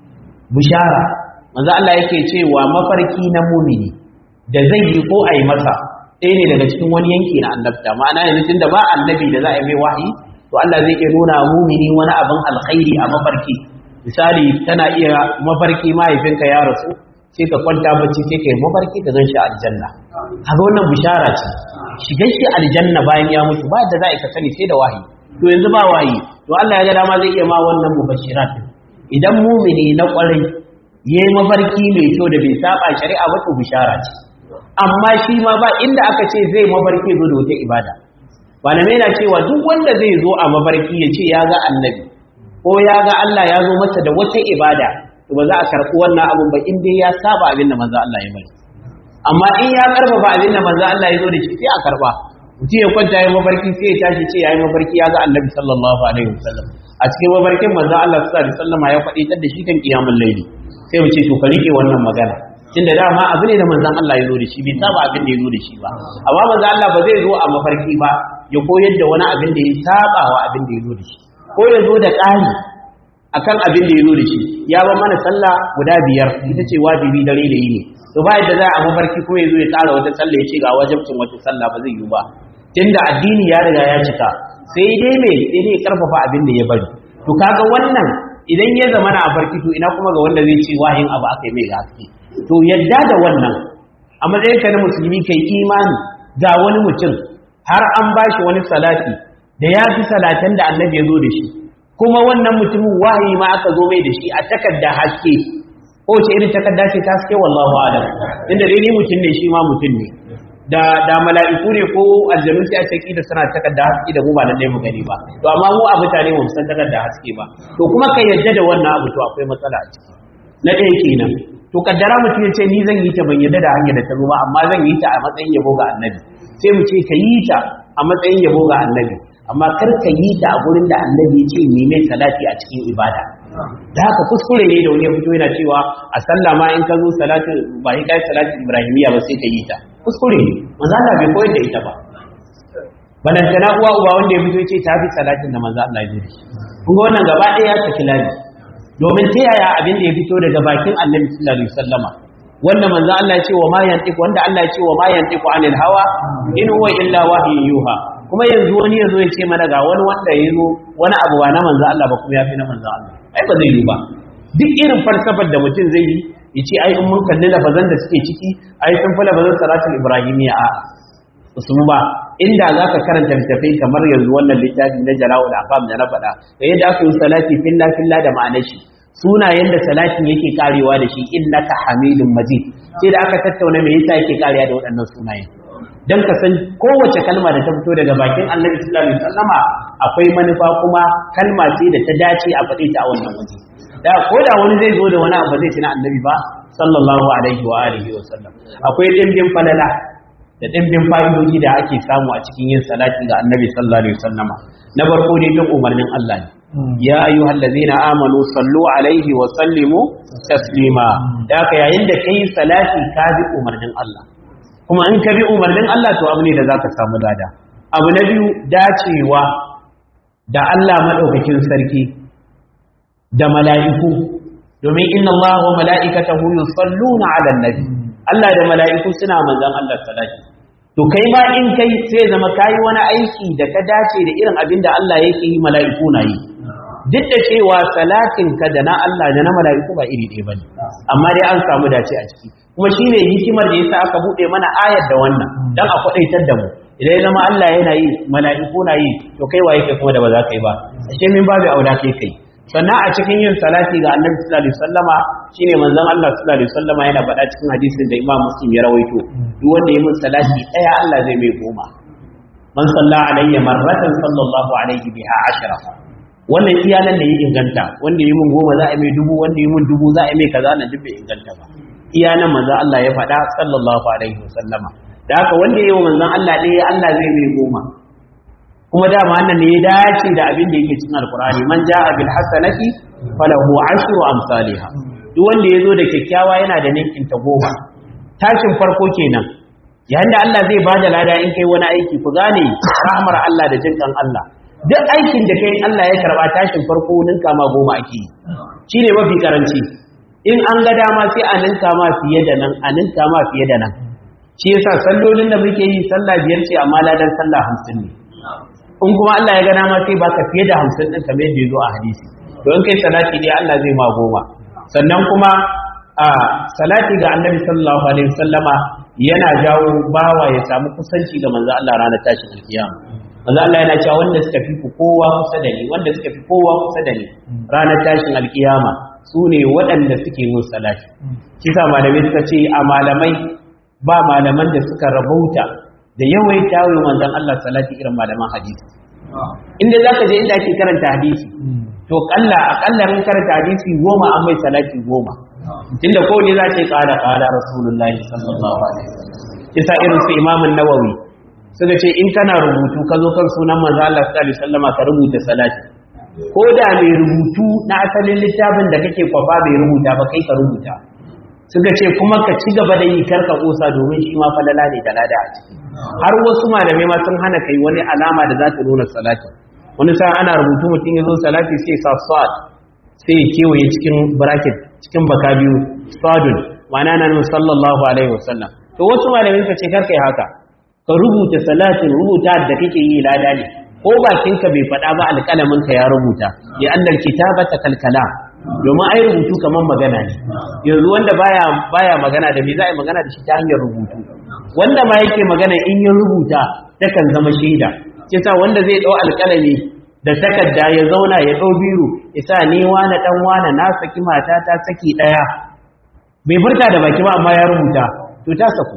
bushara manzo Allah yake cewa mafarki na mumini da zai yi ko ai masa ɗaya ne daga cikin wani yanki na annabta ma'ana yanzu tunda ba annabi da za a yi mai wahayi to Allah zai iya nuna mumini wani abin alkhairi a mafarki misali tana iya mafarki mahaifinka ya rasu sai ka kwanta bacci sai kai mafarki ka gan shi aljanna kaga wannan bishara ce shigar shi aljanna bayan ya mutu ba da za a ka sani sai da wahayi to yanzu ba wahayi to Allah ya ga dama zai iya ma wannan mubashirat idan mumini na kwarai yayi mafarki mai kyau da bai saba shari'a ba to bishara ce amma shi ma ba inda aka ce zai mafarki zo da wata ibada malamai na cewa duk wanda zai zo a mafarki ya ce ya ga annabi ko ya ga Allah ya zo masa da wata ibada to ba za a karɓi wannan abun ba in dai ya saba abin da manzo Allah ya bari amma in ya karfafa abin da manzo Allah ya zo da shi sai a karba mutum ya kwanta ya mafarki sai ya tashi ce yayi mafarki ya ga annabi sallallahu alaihi wasallam a cikin mafarkin manzo Allah sallallahu alaihi wasallam ya faɗi da shi kan kiyamul laili sai mu ce to ka rike wannan magana tunda dama abu ne da manzon Allah ya zo da shi bai saba abin da ya zo da shi ba amma manzon Allah ba zai zo a mafarki ba ya koyar da wani abin da ya saba wa abin da ya zo da shi ko ya zo da ƙari akan abin da ya zo da shi ya ba mana sallah guda biyar ita ce wajibi dare da yini to ba yadda za a mafarki ko ya zo ya tsara wata sallah ya ce ga wajibcin wata sallah ba zai yi ba tunda addini ya riga ya cika sai dai me sai dai karfafa abin da ya bari to kaga wannan idan ya zama na farki to ina kuma ga wanda zai ce wahin abu aka yi mai gaske to yadda da wannan a matsayin ka na musulmi kai imani ga wani mutum har an bashi wani salati da ya fi salatan da annabi ya zo da shi kuma wannan mutumin wahayi ma aka zo mai da shi a takarda haske ko ce irin takarda ce ta haske wallahu alam inda dai ni mutum ne shi ma mutum ne da da mala'iku ne ko aljanu sai a ce da suna takarda haske da mu ba lalle mu gani ba to amma mu a mutane mu san takarda haske ba to kuma ka yadda da wannan abu to akwai matsala a ciki na ɗaya kenan to kaddara mutum ya ce ni zan yi ta ban yadda da hanyar da ta zo ba amma zan yi ta a matsayin yabo ga annabi sai mu ce ka yi ta a matsayin yabo ga annabi amma kar ka yi ta a gurin da annabi ya ce yi mai salati a cikin ibada da haka kuskure ne da wani ya fito yana cewa a sallah ma in ka zo salatin ba yi kai salatin ibrahimiya ba sai ka yi ta kuskure ne manzo Allah bai koyar da ita ba balantana uwa uba wanda ya fito ya ce ta fi salatin da manzo Allah ya yi kun ga wannan gaba ɗaya ya saki lafi domin ta yaya abin da ya fito daga bakin annabi sallallahu alaihi wasallama wanda manzo Allah ya ce wa ma yantiqu wanda Allah ya ce wa ma yantiqu anil hawa in huwa illa wahyun yuha kuma yanzu wani yazo ya ce mana ga wani wanda ya zo wani abu ba na manzo Allah ba kuma ya fi na manzo Allah ai ba zai yi ba duk irin falsafar da mutum zai yi ya ce ai in mun kalli lafazan da suke ciki ai sun fi lafazan salatul ibrahimiyya a su ba inda za ka karanta littafai kamar yanzu wannan littafi na jala'ul afam da na faɗa da yadda aka yi salati filla filla da ma'anar shi sunayen da salatin yake karewa da shi innaka hamidun majid sai da aka tattauna me yasa yake karewa da waɗannan sunayen dan ka san kowace kalma da ta fito daga bakin Annabi sallallahu alaihi wasallama akwai manufa kuma kalma ce da ta dace a faɗe ta a wannan waje da ko da wani zai zo da wani abu zai tuna Annabi ba sallallahu alaihi wa alihi wa sallam akwai dimbin falala da dimbin fa'idoji da ake samu a cikin yin salati ga Annabi sallallahu alaihi wasallama na farko ne duk umarnin Allah ne ya ayyuhal ladzina amanu sallu alaihi wa sallimu taslima da ka yayin da kai salati ka bi umarnin Allah kuma in ka bi umarnin Allah to abu ne da zaka samu lada abu na biyu dacewa da Allah madaukakin sarki da mala'iku domin inna Allah wa mala'ikatahu yusalluna 'alan nabi Allah da mala'iku suna manzon Allah salati to kai ma in kai sai zama kayi wani aiki da ka dace da irin abin da Allah yake yi mala'iku na yi duk da cewa salatin ka da na Allah da na mala'iku ba iri ɗaya bane amma dai an samu dace a ciki kuma shine hikimar da yasa aka bude mana ayar da wannan dan a kwadaitar da mu idan ya zama Allah yana yi mala'iku na yi to kai waye kai kuma da ba za ka yi ba ashe min babu auda kai kai sannan a cikin yin salati ga annabi sallallahu alaihi wasallama shine manzon Allah sallallahu alaihi wasallama yana faɗa cikin hadisin da Imam Muslim ya rawaito duk wanda ya min salati daya Allah zai mai goma man salla alayya marratan sallallahu alaihi biha ashara wannan iya nan da ya inganta wanda yi mun goma za a mai dubu wanda yi mun dubu za a mai kaza na duk bai inganta ba iya nan manzon Allah ya faɗa sallallahu alaihi wasallama da haka wanda yi wa manzon Allah ɗaya Allah zai mai goma kuma dama wannan ne ya dace da abin da yake cikin alkur'ani man ja'a bil hasanati falahu ashru amsalha duk wanda ya zo da kyakkyawa yana da ninkin ta goma tashin farko kenan yayin da Allah zai bada lada in kai wani aiki ku gane rahmar Allah da jinkan Allah duk aikin da kai Allah ya karba tashin farko ninka ma goma ake yi shine mafi karanci in an ga dama sai a ninka ma fiye da nan a ninka ma fiye da nan shi yasa sallolin da muke yi sallah biyar ce amma ladan sallah hamsin ne in kuma Allah ya ga dama sai baka fiye da hamsin din kamar yadda ya zo a hadisi don kai salati ne Allah zai ma goma sannan kuma a salati ga annabi sallallahu alaihi wasallama yana jawo bawa ya samu kusanci ga manzo Allah ranar tashin alkiyama manzo Allah yana cewa wanda suka fi kowa kusa da ni wanda suka fi kowa kusa da ni ranar tashin alkiyama su ne waɗanda suke yin salati kisa malamai suka ce a malamai ba malaman da suka rabauta da yawaita wa manzon Allah salati irin malaman hadisi inda zaka je inda ake karanta hadisi to kalla akalla mun karanta hadisi goma an mai salati goma tunda ko ne za ce kala kala rasulullahi sallallahu alaihi wasallam kisa irin su imam an-nawawi suka ce in kana rubutu ka zo kan sunan manzo Allah sallallahu alaihi wasallama ka rubuta salati ko da mai rubutu na asalin littafin da kake kwafa bai rubuta ba kai ka rubuta suka ce kuma ka ci gaba da yi karka kosa domin shi ma falala ne da lada a ciki har wasu malamai ma sun hana kai wani alama da za ta nuna salati wani sa ana rubutu mutum ya zo salati sai sa sad sai ya kewaye cikin bracket cikin baka biyu sadun ma'ana nan sallallahu alaihi wasallam to wasu malamai suka ce karka yi haka ka rubuta salatin rubuta da kake yi lada ne ko bakinka bai faɗa ba alƙalamin ka ya rubuta ya annal kitabata kalkala domin ai rubutu kamar magana ne yanzu wanda baya baya magana da me za a yi magana da shi ta hanyar rubutu wanda ma yake magana in ya rubuta takan zama shaida kisa wanda zai dau alƙalami da takarda ya zauna ya dau biro isa ni wani dan wani na saki mata ta saki daya bai furta da baki ba amma ya rubuta to ta saku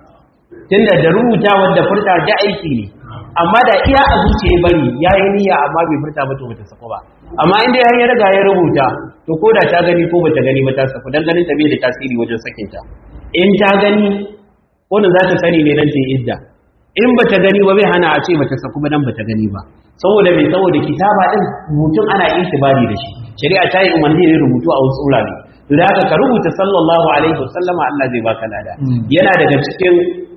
tunda da rubuta wanda furta da aiki ne amma da iya a zuciya bari yayi niyya amma bai furta ba to bata saku ba amma inda ya riga ya rubuta to ko da ta gani ko bata gani ba ta saku dan ganin ta bai da tasiri wajen sakin ta in ta gani wannan za ta sani ne dan ta idda in bata gani ba bai hana a ce bata saku ba dan bata gani ba saboda mai saboda kitaba din rubutun ana intibari da shi shari'a ta yi umarni ne rubutu a wasu wurare to da haka ka rubuta sallallahu alaihi wasallama Allah zai baka lada yana daga cikin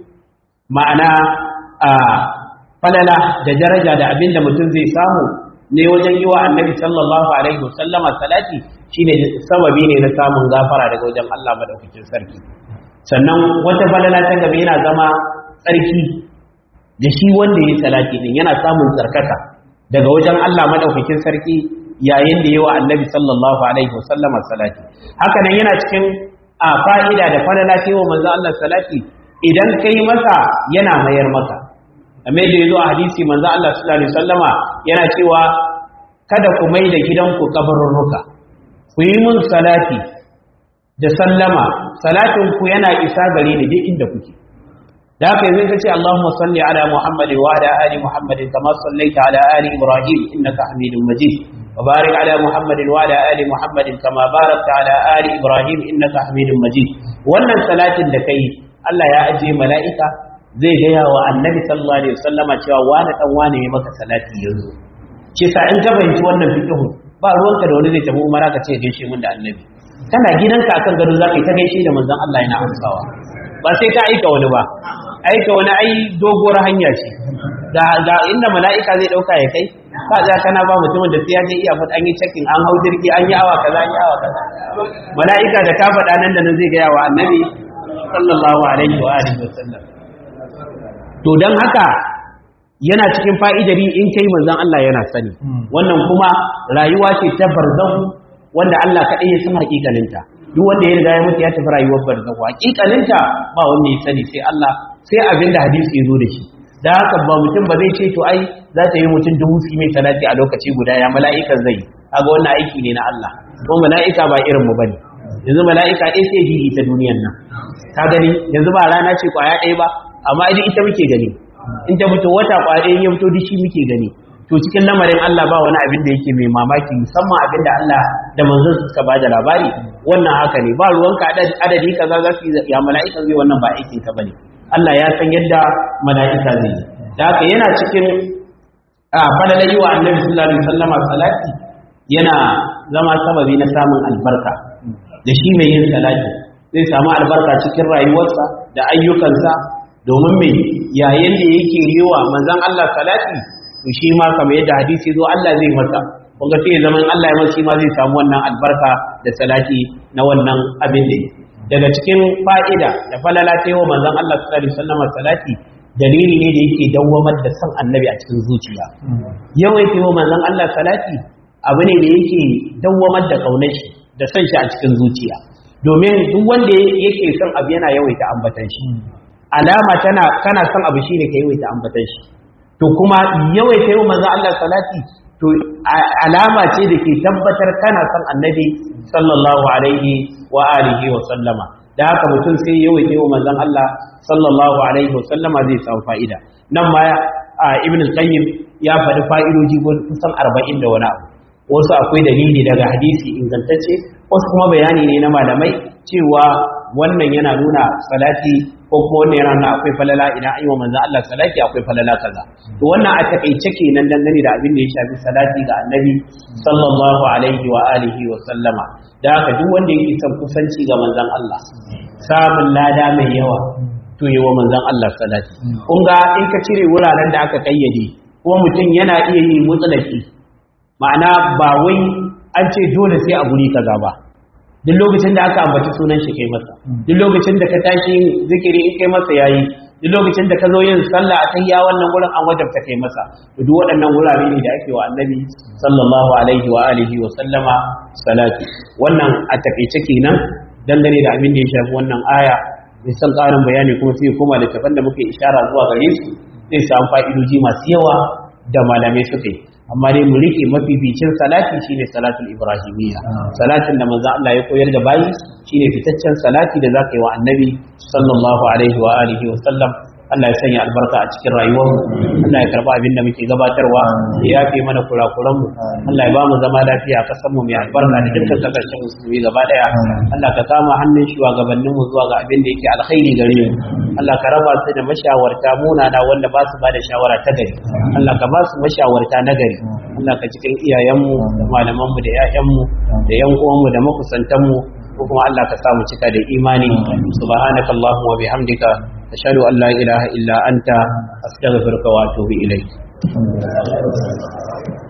ma'ana a falala da daraja da abinda mutum zai samu ne wajen yi wa annabi sallallahu alaihi wasallama salati shine sababi ne na samun gafara daga wajen Allah madaukakin sarki sannan wata falala ta gaba yana zama tsarki da shi wanda ya salati din yana samun tsarkaka daga wajen Allah madaukakin sarki yayin da yawa annabi sallallahu alaihi wasallama salati haka nan yana cikin a fa'ida da falala ta wa manzo Allah salati idan kai masa yana mayar maka kamar da yazo a hadisi manzo Allah sallallahu alaihi wasallama yana cewa kada ku mai da gidanku kabarurruka ku yi mun salati da sallama salatin ku yana isa gare ni duk inda kuke da haka yanzu kace Allahumma salli ala Muhammad wa ala ali Muhammad kama sallaita ala ali Ibrahim innaka Hamidum Majid wa barik ala Muhammad wa ala ali Muhammad kama barakta ala ali Ibrahim innaka Hamidum Majid wannan salatin da kai Allah ya ajiye mala'ika zai gaya wa Annabi sallallahu alaihi wasallama cewa wani dan wani ya maka salati yanzu ce sa in ka fahimci wannan fiqhu ba ruwanka da wani zai tafi umara ka ce gaishe mun da Annabi kana gidanka akan gado zaka yi ta gaishe da manzon Allah yana amsawa ba sai ka aika wani ba aika wani ai doguwar hanya ce da inda mala'ika zai dauka ya kai ka za kana ba mutumin da sai ya je iya fata an yi checking an hau jirgi an yi awa kaza an yi awa kaza mala'ika da ka faɗa nan da nan zai gaya wa annabi sallallahu alaihi wa alihi wasallam to dan haka yana cikin fa'idari in kai manzon Allah yana sani wannan kuma rayuwa ce ta barzahu wanda Allah kaɗai ya san hakikaninta duk wanda ya riga ya mutu ya tafi rayuwar barzahu hakikaninta ba wanda ya sani sai Allah sai abinda hadisi ya zo da shi da haka ba mutum ba zai ce to ai za ta yi mutum dubu su mai salati a lokaci guda ya mala'ikan zai kaga wannan aiki ne na Allah ko mala'ika ba irin mu bane yanzu mala'ika ɗaya sai gigi ta duniyar nan ka gani yanzu ba rana ce kwaya ɗaya ba amma idan ita muke gani in ta fito wata kwaya ɗaya ya fito dishi muke gani to to cikin lamarin Allah ba wani abin da yake mai mamaki musamman abin da Allah da manzon suka ba da labari wannan haka ne ba ruwanka adadi kaza za su ya mala'ika zai wannan ba aikin ka bane Allah ya san yadda mala'ika zai da haka yana cikin fadalar yi wa annabi sallallahu alaihi wasallama salati yana zama sababi na samun albarka da shi mai yin salati zai samu albarka cikin rayuwarsa da ayyukansa domin mai yayin da yake yi wa manzon Allah salati to shi ma kamar yadda hadisi zo Allah zai masa kunga sai zaman Allah ya masa ma zai samu wannan albarka da salati na wannan abin da daga cikin fa'ida da falala ta yi wa manzon Allah sallallahu alaihi wasallam salati dalili ne da yake dawwamar da san annabi a cikin zuciya yawaita yi wa manzon Allah salati abu ne da yake dawwamar da kaunar shi da san shi a cikin zuciya domin duk wanda yake son abu yana yawaita ambatan shi alama tana kana son abu shine ka yawaita ambatan shi to kuma yawaita yi wa manzon Allah salati to alama ce da ke tabbatar kana son annabi sallallahu alaihi wa alihi wa sallama da haka mutum sai yawaita wa manzon Allah sallallahu alaihi wa sallama zai samu fa'ida nan ma ibn al-qayyim ya faɗi fa'idoji kusan 40 da wani abu wasu akwai dalili daga hadisi ingantacce wasu kuma bayani ne na malamai cewa wannan yana nuna salati ko kuma wannan yana nuna akwai falala idan an yi wa manzon Allah salati akwai falala kaza to wannan a takaice kenan dangane da abin da ya shafi salati ga annabi sallallahu alaihi wa alihi wa sallama da haka duk wanda yake son kusanci ga manzon Allah samun lada mai yawa to yi wa manzon Allah salati kun ga in ka cire wuraren da aka kayyade kuma mutum yana iya yi mutsalaki ma'ana ba wai an ce dole sai a guri kaza ba duk lokacin da aka ambaci sunan shi kai masa duk lokacin da ka tashi zikiri in kai masa yayi duk lokacin da ka zo yin sallah a tayya wannan gurin an wajabta kai masa duk waɗannan wurare ne da ake wa annabi sallallahu alaihi wa alihi wa sallama salati wannan a takeice kenan dangane da abin da ya shafi wannan aya mai san ƙarin bayani kuma sai koma da tafan da muke ishara zuwa gare su zai samu fa'idoji masu yawa da malamai suka yi amma dai mu rike mafificin salati shine salatul ibrahimiyya salatin da manzo Allah ya koyar da bayi shine fitaccen salati da zaka yi wa annabi sallallahu alaihi wa alihi wa sallam Allah ya sanya albarka a cikin rayuwar mu Allah ya karba abin da muke gabatarwa ya yafe mana kurakuran mu Allah ya ba mu zama lafiya a kasan mu mai albarka da dukkan kasashen musulmi gaba daya Allah ka kama hannun shugabannin mu zuwa ga abin da yake alkhairi gare mu Allah ka raba su da mashawarta munana wanda ba su ba da shawara ta gari Allah ka ba su mashawarta na gari Allah ka cikin iyayenmu da malamanmu da 'ya'yanmu da 'yan uwanmu da makusantanmu ko kuma Allah ka samu cika da imani subhanakallahumma wa bihamdika ashhadu an la ilaha illa anta astaghfiruka wa atubu ilayk